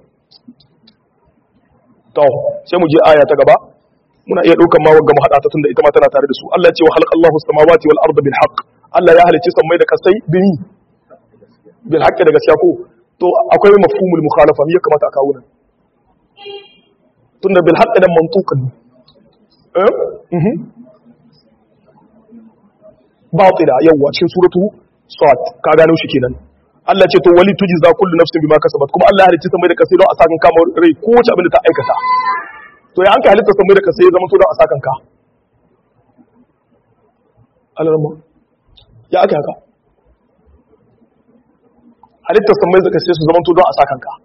to sai mu je aya ta gaba muna iya daukan ma wagga mu hada ta tunda ita ma tana tare da su Allah ya ce wa khalaqallahu samawati wal arda bil haqq Allah ya halicci sammai da kasai bin bil haqqi da gaskiya ko to akwai mafhumul mukhalafa me ya kamata a kawo nan tunda bil haqqi da mantuqan eh mhm batila yawa cikin suratu sad ka gano shi kenan Allah ce to wali tujza kullu nafsin bima kasabat kuma Allah halicci samai da kasai don a sakan kama rai ko wace abin da ta aikata to ya an ka halitta samai da kasai ya zama to don a sakan ka alarma ya aka haka halitta samai da kasai su zama to don a sakan ka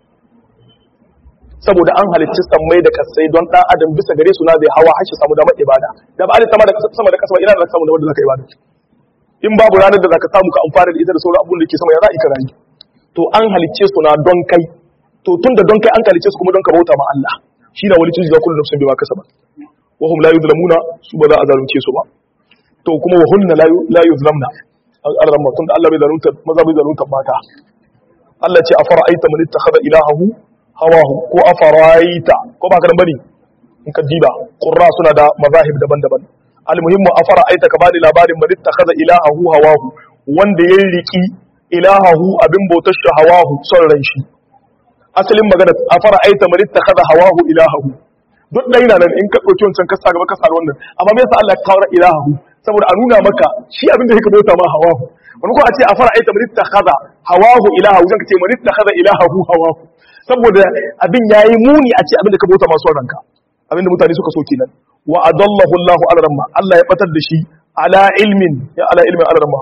saboda an halicci sammai da kasai don dan adam bisa gare su na zai hawa har shi samu damar ibada da ba halitta da sama da kasa ina da samu damar da zaka ibada in babu ranar da zaka samu ka amfana da ita da sauran abun da ke sama ya za ka rayu to an halicce su na don kai to tunda don kai an halicce su kuma don ka bauta ma Allah shi na wali tujza kullu nafsin bima kasabat wa hum la yuzlamuna su ba za a zalunce su ba to kuma wa hunna la yuzlamna al-ramma tunda Allah bai zalunta maza bai zalunta mata Allah ce afara'aita man ittakhadha ilahahu hawahu ko afaraita ko ba ka bane in ka diba qurra suna da mazahib daban-daban almuhimmu afara'aita ka bani labarin man ittakhadha ilahahu hawahu wanda ya riki ilahahu abin bautar shi hawahu son ran shi asalin magana afara'aita man ittakhadha hawahu ilahahu duk dai nan in ka dauki wancan ka sa gaba ka sa wannan amma me yasa Allah ya kawo ilahahu saboda a nuna maka shi abin da yake bauta ma hawahu wani ko a ce afara'aita man ittakhadha hawahu ilahahu zan ka ce man ittakhadha ilahahu hawahu saboda abin ya yi muni a ce abin da ka bauta masu ranka abin da mutane suka so kenan wa adallahu Allahu ala ramma Allah ya batar da shi ala ilmin ya ala ilmin ala ramma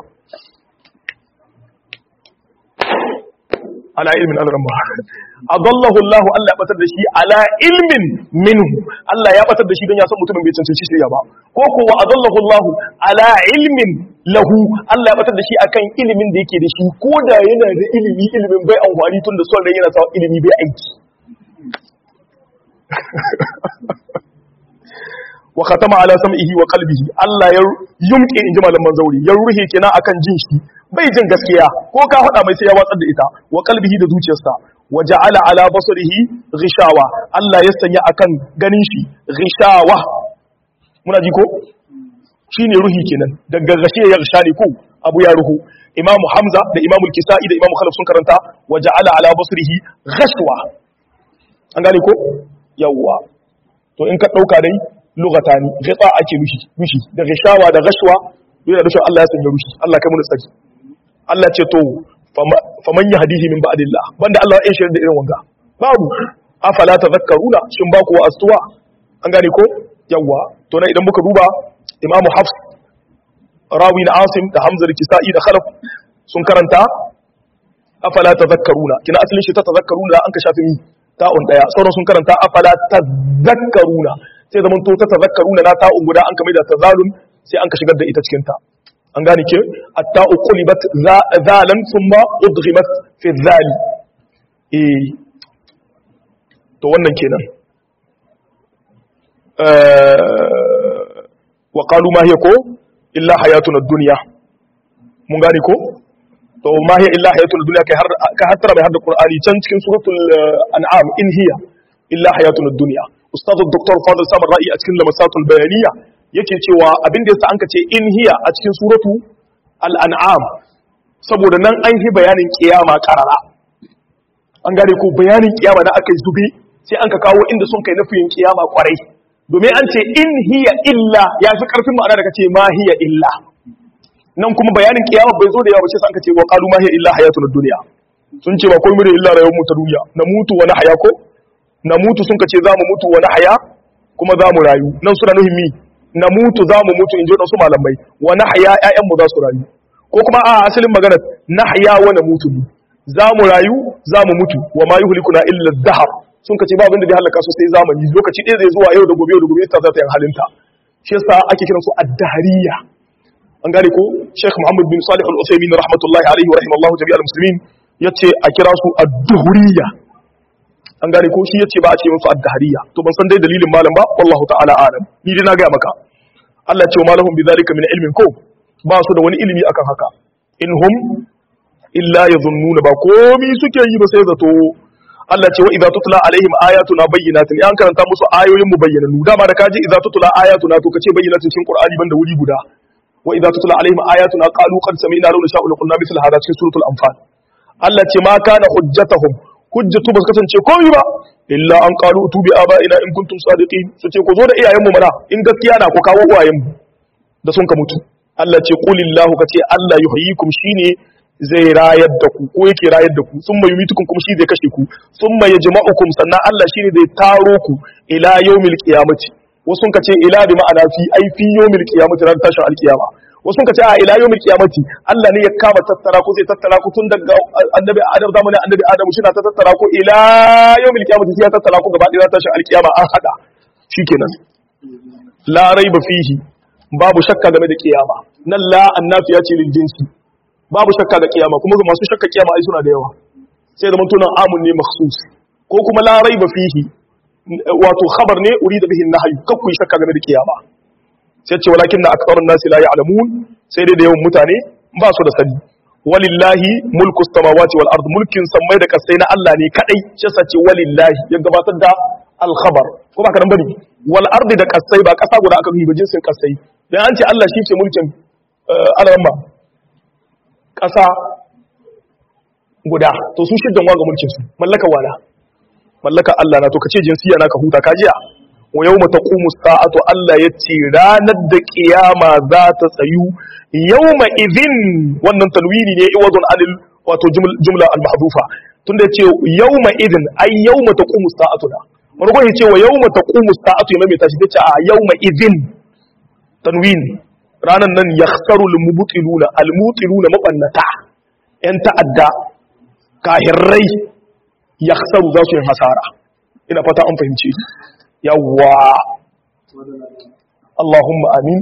ala ilmin ala ramma adallahu Allahu Allah ya batar da shi ala ilmin minhu Allah ya batar da shi don ya san mutumin bai cancanci shirya ba ko ko wa adallahu Allahu ala ilmin lahu Allah ya batar da shi akan ilimin da yake da shi ko da yana da ilimi ilimin bai amfani tun da son rai yana sawa ilimi bai aiki wa khatama ala sam'ihi wa qalbihi Allah ya yumke inji malaman zauri ya ruhe kina akan jin shi bai jin gaskiya ko ka faɗa mai sai ya watsar da ita wa qalbihi da zuciyarsa wa ja'ala ala basarihi ghishawa Allah ya sanya akan ganin shi ghishawa muna ji ko shine ruhi kenan daga gashe ya gasha ne ko abu ya ruhu imam hamza da imam al-kisa'i da imam khalaf sun karanta wa ja'ala ala basrihi ghashwa an gane ko yawwa to in ka dauka dai lugatani ghita ake rushi rushi da gashawa da ghashwa yana da Allah ya sanya rushi Allah kai mu tsaki Allah ce to faman yahdihi min ba'dillah banda Allah ya shirin da irin wanga babu afala tadhakkaruna shin ba ku astuwa an gane ko yawwa to na idan muka duba imamu hafs rawi na asim da hamzar kisa'i da khalaf sun karanta afala tazakkaruna kina asalin shi ta tazakkaruna da an ka shafi mi ta'un daya sauran sun karanta afala tazakkaruna sai zaman to ta tazakkaruna na ta'un guda an ka mai da tazalun sai an ka shigar da ita cikin ta an gane ke at-ta'u qulibat zalan thumma udghimat fi dhali eh to wannan kenan wa qalu ma hiya ko illa hayatuna dunya mun gane ko to ma hiya illa hayatuna dunya kai har ka hattara bai har da qur'ani can cikin suratul an'am in hiya illa hayatuna dunya ustaz dr fadl samar ra'i a cikin lamasatul bayaniya yake cewa abin da yasa anka ce in hiya a cikin suratu al-an'am saboda nan an yi bayanin kiyama karara an gane ko bayanin kiyama na aka zube sai an ka kawo inda sun kai nafiyin kiyama kwarai domin an ce in hiya illa ya fi karfin ma'ana da kace ma hiya illa nan kuma bayanin kiyama bai zo da yawa sai an ka ce wa qalu ma hiya illa hayatul dunya sun ce ba komai da illa rayuwar mu ta duniya na mutu wani haya ko na mutu sun ka ce za mu mutu wani haya kuma za mu rayu nan suna nuhin mi na mutu za mu mutu in ji wadansu malamai wani haya ƴaƴan mu za su rayu ko kuma a asalin magana na haya wa na mutu ne za mu rayu za mu mutu wa ma yuhlikuna illa dahar sun kace ba abin da zai halaka su sai zamani lokaci ɗaya zai zuwa yau da gobe yau da gobe ta za ta yin halinta shi yasa ake kiran su ad-dahariya an gane ko Sheikh Muhammad bin Salih Al-Uthaymeen rahmatullahi alaihi wa rahimallahu jami'al muslimin yace a kira su ad-duhuriya an gane ko shi yace ba a ce musu ad-dahariya to ban san dai dalilin malam ba wallahu ta'ala alam ni dai na ga maka Allah ya ce wa malahum bidhalika min ilmin ko ba su da wani ilimi akan haka in hum illa yadhunnuna ba komi suke yi ba sai zato Allah ce wa idza tutla alaihim ayatuna bayyinatin yan karanta musu ayoyin mu bayyananu dama da kaji idza tutla ayatuna to kace bayyinatin cikin qur'ani banda wuri guda wa idza tutla alaihim ayatuna qalu qad sami'na law nasha'u laqulna mithla hadha cikin suratul anfal Allah ce ma kana hujjatuhum hujjatu ba su kasance komai ba illa an qalu utubi aba'ina in kuntum sadiqin su ce ku zo da iyayen mu mana in gaskiya na ku kawo uwayen mu da sun ka mutu Allah ce qulillahu kace Allah yuhyikum shine zai rayar da ku ko yake rayar da ku sun mai mitukun kuma shi zai kashe ku sun mai yajma'ukum sannan Allah shine zai taro ku ila yawmil qiyamati wasu sun kace ila bi ma'ana fi ai fi yawmil qiyamati ran tashin alqiyama wasu sun kace a ila yawmil qiyamati Allah ne ya kama tattara ku zai tattara ku tun daga annabi Adam zamanin annabi Adam shi na ta tattara ku ila yawmil qiyamati sai ya tattara ku gaba ɗaya tashin alqiyama an hada shikenan la raiba fihi babu shakka game da kiyama nan la annafiya ce lil jinsi babu shakka ga kiyama kuma masu shakka kiyama ai suna da yawa sai da mutunan amun ne makhsus ko kuma la raiba fihi wato khabar ne urida bihi nahyu kakku shakka game da kiyama sai ce walakin na aktharun nasi la ya'lamun sai dai da yawan mutane ba su da sani walillahi mulku samawati wal ard mulkin sammai da kasai na Allah ne kadai shi yasa ce walillahi ya gabatar da al khabar ko ba kadan bane wal ard da kasai ba kasa guda aka yi ba jinsin kasai dan an ce Allah shi ke mulkin alamma ƙasa guda to su shiddan waga mulkin su mallaka wala mallaka Allah na to kace jinsiya na ka huta ka jiya wa yawma taqumu sa'atu Allah yace ranar da kiyama za ta tsayu yawma idhin wannan talwini ne iwazun alil wato jumla al mahdhufa tunda yace yawma idhin ay yawma taqumu sa'atu da margo yace wa yawma taqumu sa'atu ya mai tashi yace a yawma idhin tanwin ranan nan yakhsaru al-mubtiluna al-mutiluna mabannata yan ta'adda kahirrai yakhsaru za su yin hasara ina fata an fahimce yawwa Allahumma amin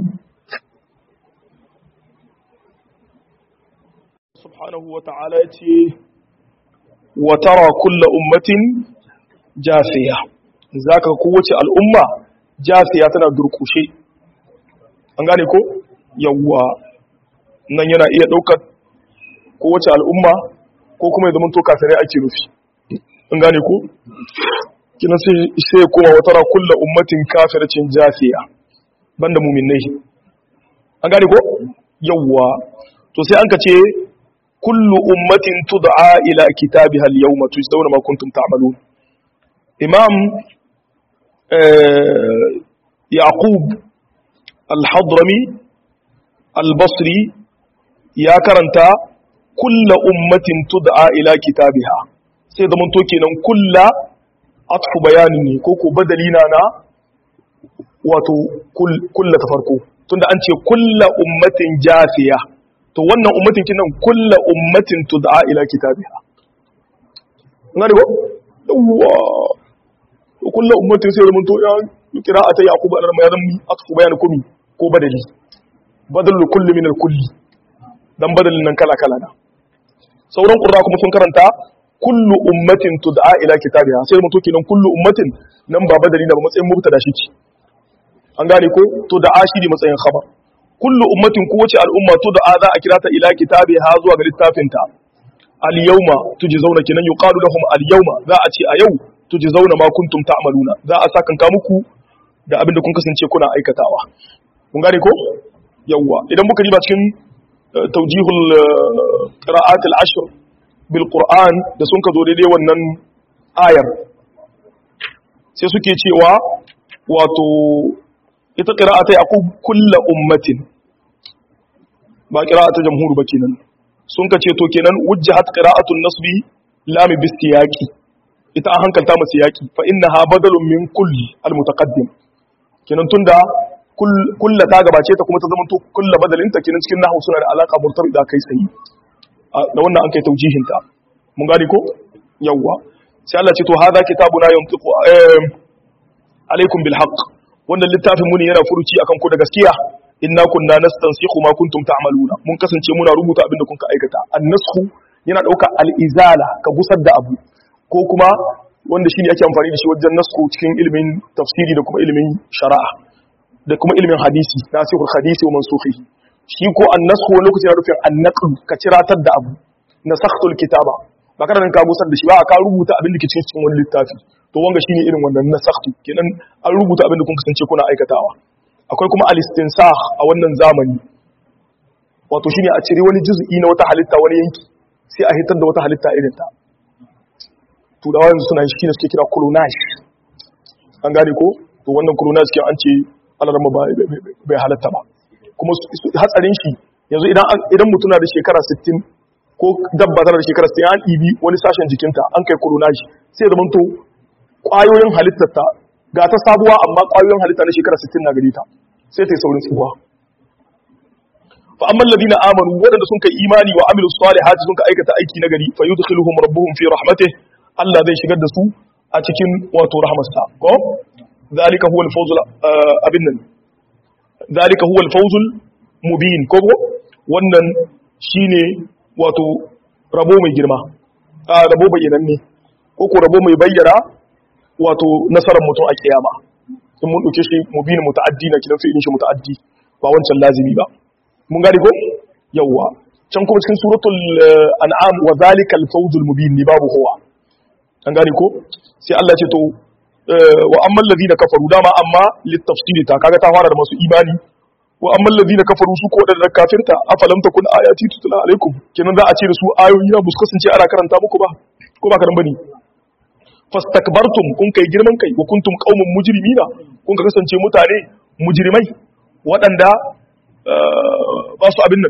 subhanahu wa ta'ala yace wa tara kullu ummatin jafiya zaka kowace al'umma jafiya tana durkushe an gane ko yawwa nan yana iya ɗaukar kowace al'umma ko kuma ya zama to kafirai ake nufi an gane ko kina sai ya koma wata kulla ummatin kafircin jafiya banda muminai an gane ko yawwa to sai an ka ce kullu ummatin tud'a ila kitabiha al-yawma tujzauna ma kuntum ta'malun imam yaqub al-hadrami al-basri ya karanta kulla ummatin tud'a ila kitabiha sai da to kenan kulla atfu bayani ne ko ko badali na na wato kulla ta farko tunda an ce kulla ummatin jafiya to wannan ummatin kinan kulla ummatin tud'a ila kitabiha ngani ko yawa kulla ummatin sai da to ya qira'ata yaqub al-ramayan atfu bayani kumi ko badali badalul kulli min al-kulli dan badalin nan kala kala na sauran qurra kuma sun karanta kullu ummatin tud'a ila kitabiha sai mutu kenan kullu ummatin nan ba badali na ba matsayin mubtada shi ce an gane ko tud'a shi ne matsayin khabar kullu ummatin kowace al'umma tud'a za a kira ta ila kitabiha zuwa ga littafin ta al yawma tujzauna kenan yuqalu lahum al yawma za a ce a yau tujzauna ma kuntum ta'maluna za a saka ka muku da abin da kun kasance kuna aikatawa kun gane ko yawwa idan muka riba cikin taujihul qira'at al-ashr bil qur'an da sun ka zo daidai wannan ayar sai suke cewa wato ita qira'ata yaqub kullu ummatin ba qira'ata jamhur ba kenan sun ka ce to kenan wujjahat qira'atun nasbi lam bisiyaqi ita an hankalta masa yaki fa innaha badalun min kulli al-mutaqaddim kenan tunda kulla ta gabace ta kuma ta zama to kulla badalinta kenan cikin nahwu suna da alaka murtabida kai sai da wannan an kai taujihin ta mun gane ko yawwa sai Allah ce to hadha kitabuna yantiqu alaikum bil haqq wannan littafin mu ne yana furuci akan ku da gaskiya inna kunna nastansikhu ma kuntum ta'maluna mun kasance muna rubuta abin da kun ka aikata an-nasxu yana dauka al-izala ka gusar da abu ko kuma wanda shine ake amfani da shi wajen nasku cikin ilimin tafsiri da kuma ilimin shari'a da kuma ilimin hadisi nasihul hadisi wa mansukhihi shi ko an-nasxu wani lokaci yana nufin an-naql ka ciratar da abu nasakhtul kitaba ba kana ka gusar da shi ba ka rubuta abin da ke cikin wani littafi to wanga shine irin wannan nasakhtu kenan an rubuta abin da kun kasance kuna aikatawa akwai kuma al-istinsakh a wannan zamani wato shine a cire wani juz'i na wata halitta wani yanki sai a hitar da wata halitta irin ta turawa yanzu suna shi ne suke kira clonage an gane ko to wannan clonage ke an ce alarma bai halatta ba kuma hatsarin shi yanzu idan mutum na da shekara 60 ko dabba tana da shekara 60 an ɗibi wani sashen jikinta an kai clonage sai da manto ƙwayoyin halittarta ga ta sabuwa amma ƙwayoyin halitta na shekara 60 na gare ta sai ta yi saurin tsuwa fa amma alladhina amanu wadanda sun kai imani wa amilu salihati sun ka aikata aiki na gari fa yudkhiluhum rabbuhum fi rahmatihi Allah zai shigar da su a cikin wato rahmarsa ko zalika huwa al-fawzul abin nan zalika huwa al-fawzul mubin ko wannan shine wato rabo mai girma a rabo bayyananne ko ko rabo mai bayyana wato nasarar mutum a kiyama in mun dauke shi mubin muta'addi na kidan fi'ilin shi muta'addi ba wancan lazimi ba mun gane ko yawwa can kuma cikin suratul an'am wa zalika al-fawzul mubin ni babu huwa an gane ko sai Allah ce to wa amman ladina kafaru dama amma litafsiri ta kaga ta fara da masu imani wa amman ladina kafaru su ko da kafirta afalam takun ayati tutla alaikum kenan za a ce da su ayoyi na bus kasance ana karanta muku ba ko ba karan bane fastakbartum kun kai girman kai wa kuntum qaumun mujrimina kun kasance mutane mujrimai waɗanda ba su abin nan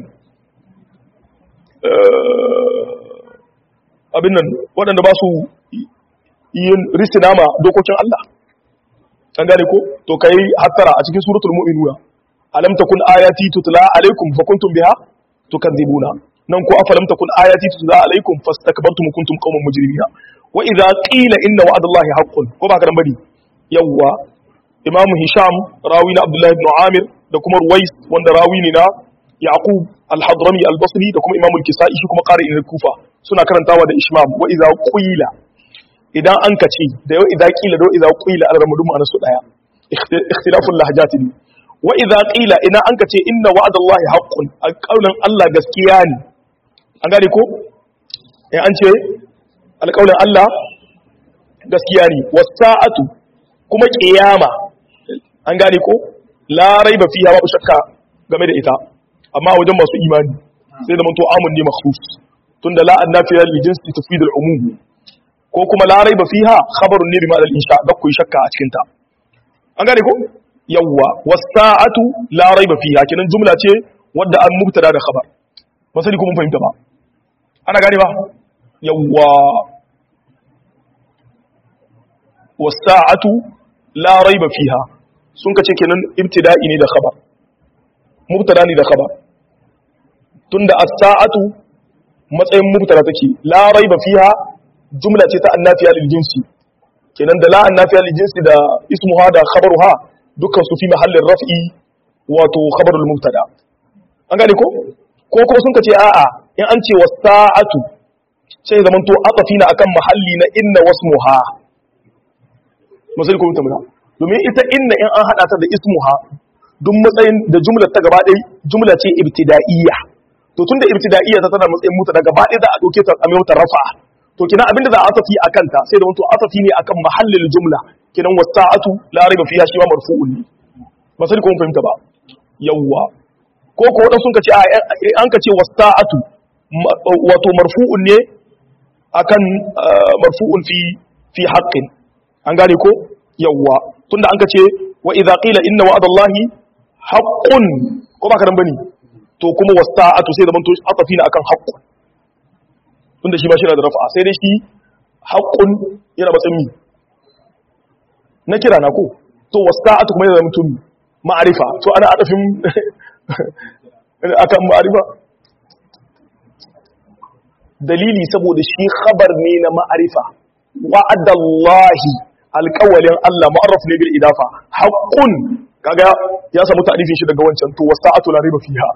abin nan waɗanda ba su yin risina ma dokokin Allah an gane ko to kai hattara a cikin suratul mu'minuna alam takun ayati tutla alaikum fa kuntum biha tukadzibuna nan ko afalam takun ayati tutla alaikum fastakbartum kuntum qauman mujrimina wa idza qila inna wa'dallahi haqqun ko ba ka dan bari yawwa imam hisham rawi na abdullah ibn amir da kuma ruwais wanda rawi ne na yaqub al-hadrami al-basri da kuma imam al-kisai shi kuma qari al-kufa suna karantawa da ishmam wa idza qila idan an ka ce da yau idan kila da idan qila al ramadu ma'ana su daya ikhtilaful lahjat ne wa idan qila idan an ka ce inna wa'dallahi haqqun alqawlan Allah gaskiya ne an gane ko eh an ce alqawlan Allah gaskiya ne wasa'atu kuma qiyama an gane ko la raiba fiha babu shakka game da ita amma wajen masu imani sai da manto amun ne makhsus tunda la annafiya li jinsi tufidul umum ko kuma la raiba fiha khabarun ne bima al-insha da ku shakka a cikin ta an gane ko yawwa was-sa'atu la raiba fiha kinan jumla ce wadda an mubtada da khabar ba sai ku mun fahimta ba ana gane ba yawwa was-sa'atu la raiba fiha sun kace kenan ibtida'i ne da khabar mubtada ne da khabar tunda as-sa'atu matsayin mubtada take la raiba fiha jumla ce ta annafiya lil jinsi kenan da la annafiya lil jinsi da ismuha da khabaruha dukkan su fi mahallin raf'i wato khabarul mubtada an gane ko ko kuma sun kace a'a in an ce wasa'atu sai zaman to atafi na akan mahalli na inna wasmuha masali ko mutum domin ita inna in an hada ta da ismuha duk matsayin da jumlar ta gaba ɗaya jumla ce ibtida'iyya to tunda ibtida'iyya ta tana matsayin muta daga gaba ɗaya za a dauke ta a mai wata rafa to kina abinda za a atafi akan ta sai da wato atafi ne akan mahallin jumla kinan wasa'atu la raiba fiha shi ma marfu'un ne masali ko mun fahimta ba yawwa ko ko wadan sun kace an kace wasa'atu wato marfu'un ne akan marfu'un fi fi haqqin an gane ko yawwa tunda an kace wa idza qila inna wa'dallahi haqqun ko ba ka dan bane to kuma wasa'atu sai zaman to atafi ne akan haqqun tunda shi ba shi na da rafa sai dai shi haqqun yana matsayin na kira na ko to wasa'atu kuma yana mutum ma'arifa to ana adafin akan ma'arifa dalili saboda shi khabar ne na ma'arifa wa'adallahi alƙawalin Allah ma'arraf ne bil idafa haqqun kaga ya samu ta'rifin shi daga wancan to wasa'atu la riba fiha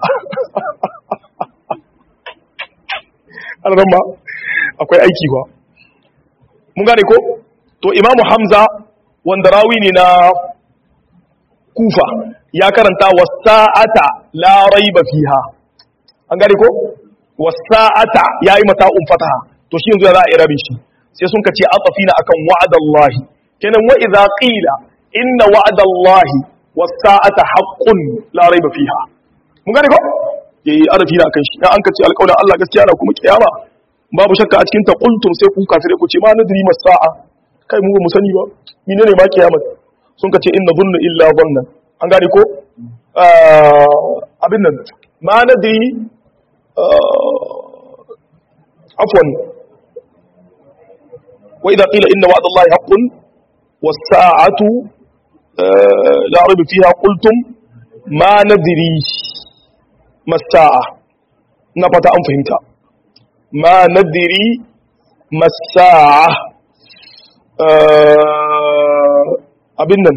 alramma akwai aiki ba mun gane ko to imamu hamza wanda rawi ne na kufa ya karanta wasa'ata la raiba fiha an gane ko wasa'ata yayi mata um fataha to shi yanzu za a irabe shi sai sun kace atafina akan wa'adallahi kenan wa idza qila inna wa'adallahi wasa'ata haqqun la raiba fiha mun gane ko yayi arafi na akan shi dan an kace alƙawarin Allah gaskiya na kuma kiyama babu shakka a cikin ta qultum sai ku kafire ku ce ma nadri masa'a kai mu ba mu sani ba menene ma kiyama sun kace inna dhunnu illa dhannan an gane ko abin nan ma nadri عفوا وإذا قيل إن وعد الله حق والساعة لا ريب فيها قلتم ما ندري ما الساعة نفت أم فهمت ما ندري ما الساعة أبنا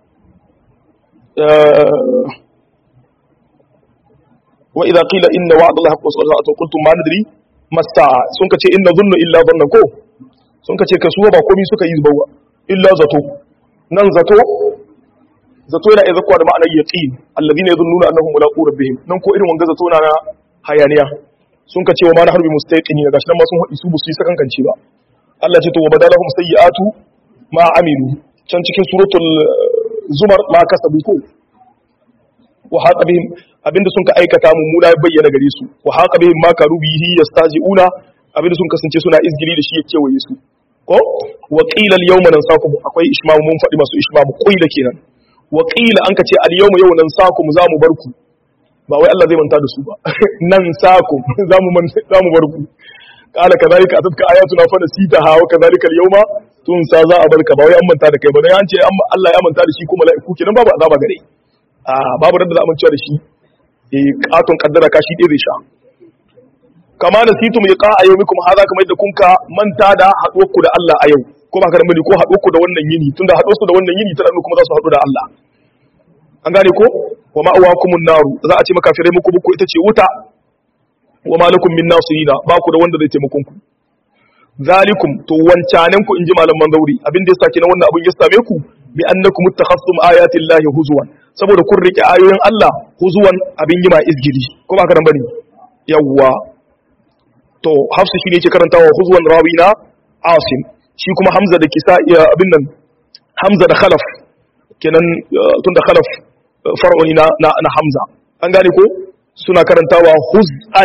وإذا قيل إن وعد الله حق والساعة قلتم ما ندري masta'a sun ka ce inna zunnu illa zanna ko sun ka ce kasuwa ba komai suka yi zubawa illa zato nan zato zato yana iya zakwa da ma'anar yaqin alladhina yadhunnuna annahum mulaqu rabbihim nan ko irin wanga zato na hayaniya sun ka ce wa ma na harbi mustaqini gashi nan ma sun hadi su bu su yi sakankanci ba Allah ce to wa badalahum sayyi'atu ma amilu can cikin suratul zumar ma kasabu ko wa haqa bihim abinda sun ka aikata mummuna ya bayyana gare su wa haqa bihim ma karu bihi yastazi'una abinda sun kasance suna izgiri da shi ya kewaye su ko wa qila al-yawma nansakum akwai ishmam mun faɗi masu ishmam qila kenan wa qila an ka ce al-yawma yau nansakum za mu barku ba wai Allah zai manta da su ba nan sakum za mu za mu barku qala kadhalika atatka ayatuna fa nasitaha wa kadhalika al-yawma tunsa za a barka ba wai an manta da kai ba dan an ce Allah ya manta da shi ko mala'iku kenan babu azaba gare a babu da za a manta da shi katon kaddara kashi ɗaya zai sha kama da situ mai ka a yau mikum haza kamar yadda kunka manta da haɗuwarku da Allah a yau ko ba karan bane ko haɗuwarku da wannan yini tunda haɗuwarsu da wannan yini tana kuma za su haɗu da Allah an gane ko wa ma'awakumun naru za a ce makafirai muku buku ita ce wuta wa malakum min nasirina ba ku da wanda zai taimakon ku zalikum to wancanen ku inji malaman zauri abin da ya sake na wannan abin ya same ku bi annakum ittakhastum ayati llahi huzwan saboda kun rike ayoyin Allah huzuwan abin yi ma izgiri ko ba ka nan bane yawwa to hafsu shine yake karantawa huzuwan rawina asim shi kuma hamza da kisa abin nan hamza da khalaf kenan tun da khalaf far'uni na na hamza an gane ko suna karantawa huz'an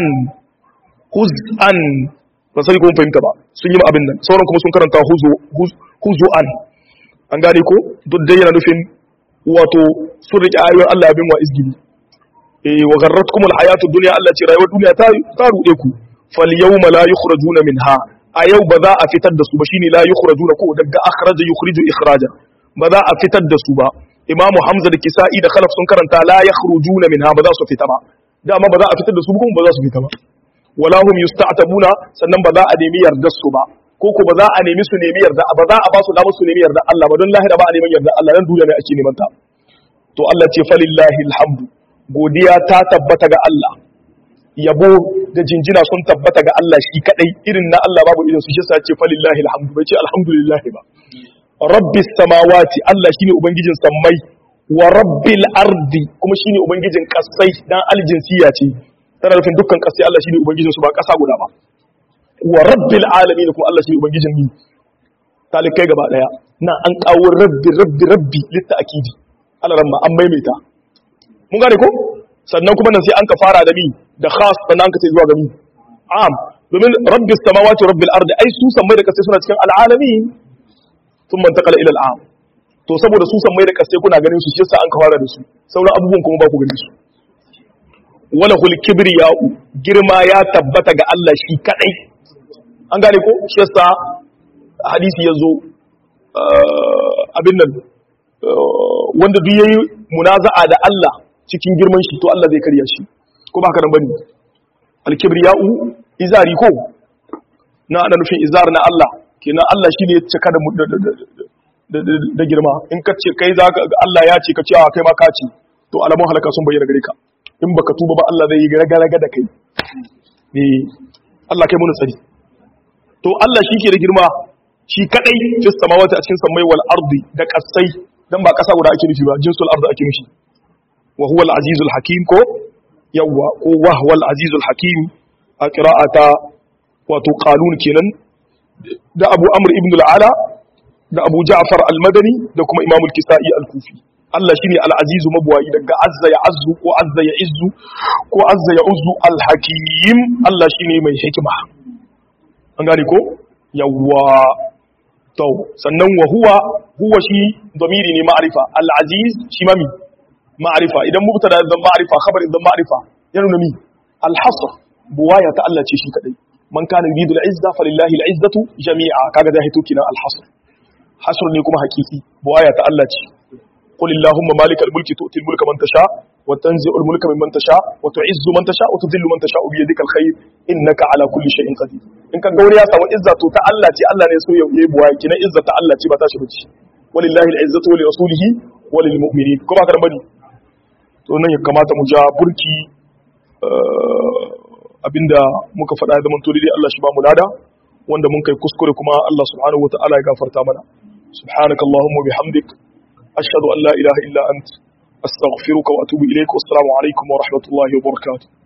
huz'an ba sai ko fahimta ba sun yi abin nan sauran kuma sun karanta huzu huzu'an an gane ko duk dai yana nufin wato sun riƙe ayoyin Allah bin wa izgili eh wa garratkum alhayatu dunya Allah ce rayuwar duniya ta ta rude ku fal yawma la yukhrajuna minha a yau ba za a fitar da su ba shine la yukhrajuna ko daga akhraja yukhriju ikhraja ba za a fitar da su ba Imam Hamza da Kisa'i da Khalaf sun karanta la yakhrujuna minha ba za su fita ba dama ba za a fitar da su kuma ba za su fita ba wala hum yusta'tabuna sannan ba za a nemi yardar su ba ko ko ba za a nemi su nemi yarda ba za a ba su damar su nemi yarda Allah ba don lahira ba a neman yarda Allah nan duniya ne ake neman ta to Allah ce falillahi alhamdu godiya ta tabbata ga Allah yabo da jinjina sun tabbata ga Allah shi kadai irin na Allah babu irin su shi sa ce falillahi alhamdu bai ce alhamdulillah ba rabbis samawati Allah shine ubangijin sammai wa rabbil ardi kuma shine ubangijin kasai dan aljinsiya ce tana nufin dukkan kasai Allah shine ubangijin su ba kasa guda ba wa rabbil alamin kuma Allah shine ubangijin ni talikai gaba daya na an kawo rabbi rabbi rabbi litta akidi Allah ramma an maimaita mun gane ko sannan kuma nan sai an ka fara da mi da khas sannan an ka ce zuwa ga mi am domin rabbis samawati rabbil ardi ai su sammai da kasai suna cikin al'alamin sun mantakala ila al'am to saboda su sammai da kasai kuna ganin su shi yasa an ka fara da su sauran abubuwan kuma ba ku ganin su wala hul kibriya'u girma ya tabbata ga Allah shi kadai an gane ko shi yasa hadisi yazo abin nan wanda duk yayi munaza'a da Allah cikin girman shi to Allah zai karya shi ko ba haka nan bane al-kibriya'u izari ko na ana nufin izar na Allah kenan Allah shine ya cika da da girma in ka ce kai zaka Allah ya ce ka ce a kai ma ka ce to alamun halaka sun bayyana gare ka in baka tuba ba Allah zai yi raga da kai eh Allah kai mun tsari to Allah shi ke da girma shi kadai fi samawati a cikin samai wal ardi da kasai dan ba kasa guda ake nufi ba jinsul ardi ake nufi wa huwa al azizul hakim ko yawwa ko wa huwa al azizul hakim a qira'ata wato qalun kenan da Abu Amr ibn al-Ala da Abu Ja'far al-Madani da kuma Imam al-Kisa'i al-Kufi Allah shine al-azizu mabwayi daga azza ya azzu ko azza ya izzu ko azza ya uzzu al-hakim Allah shine mai hikima an gane ko yawwa to sannan wa huwa huwa shi domiri ne ma'arifa al-aziz shi mami ma'arifa idan mubtada idan ma'arifa khabar idan ma'arifa ya nuna mi al-hasr buwaya ta Allah ce shi kadai man kana yuridu al-izza falillahi al-izzatu jami'a kaga da hito kina al-hasr hasr ne kuma hakiki buwaya ta Allah ce قل اللهم مالك الملك تؤتي الملك من تشاء وتنزع الملك ممن تشاء وتعز من تشاء وتذل من تشاء بيدك الخير انك على كل شيء قدير in kan gauri ya samu izza to ta Allah ce Allah ne so ya yi buwa kina izza ta Allah ce ba ta shi bace walillahi al-izzatu wa li rasulihi wa lil mu'minin kuma kan bani to nan ya kamata mu ja burki abinda muka faɗa da mun tori dai Allah shi ba mu lada wanda mun kai kuskure kuma Allah subhanahu wa ta'ala ya gafarta mana subhanakallahumma bihamdik أشهد أن لا إله إلا أنت أستغفرك وأتوب إليك والسلام عليكم ورحمة الله وبركاته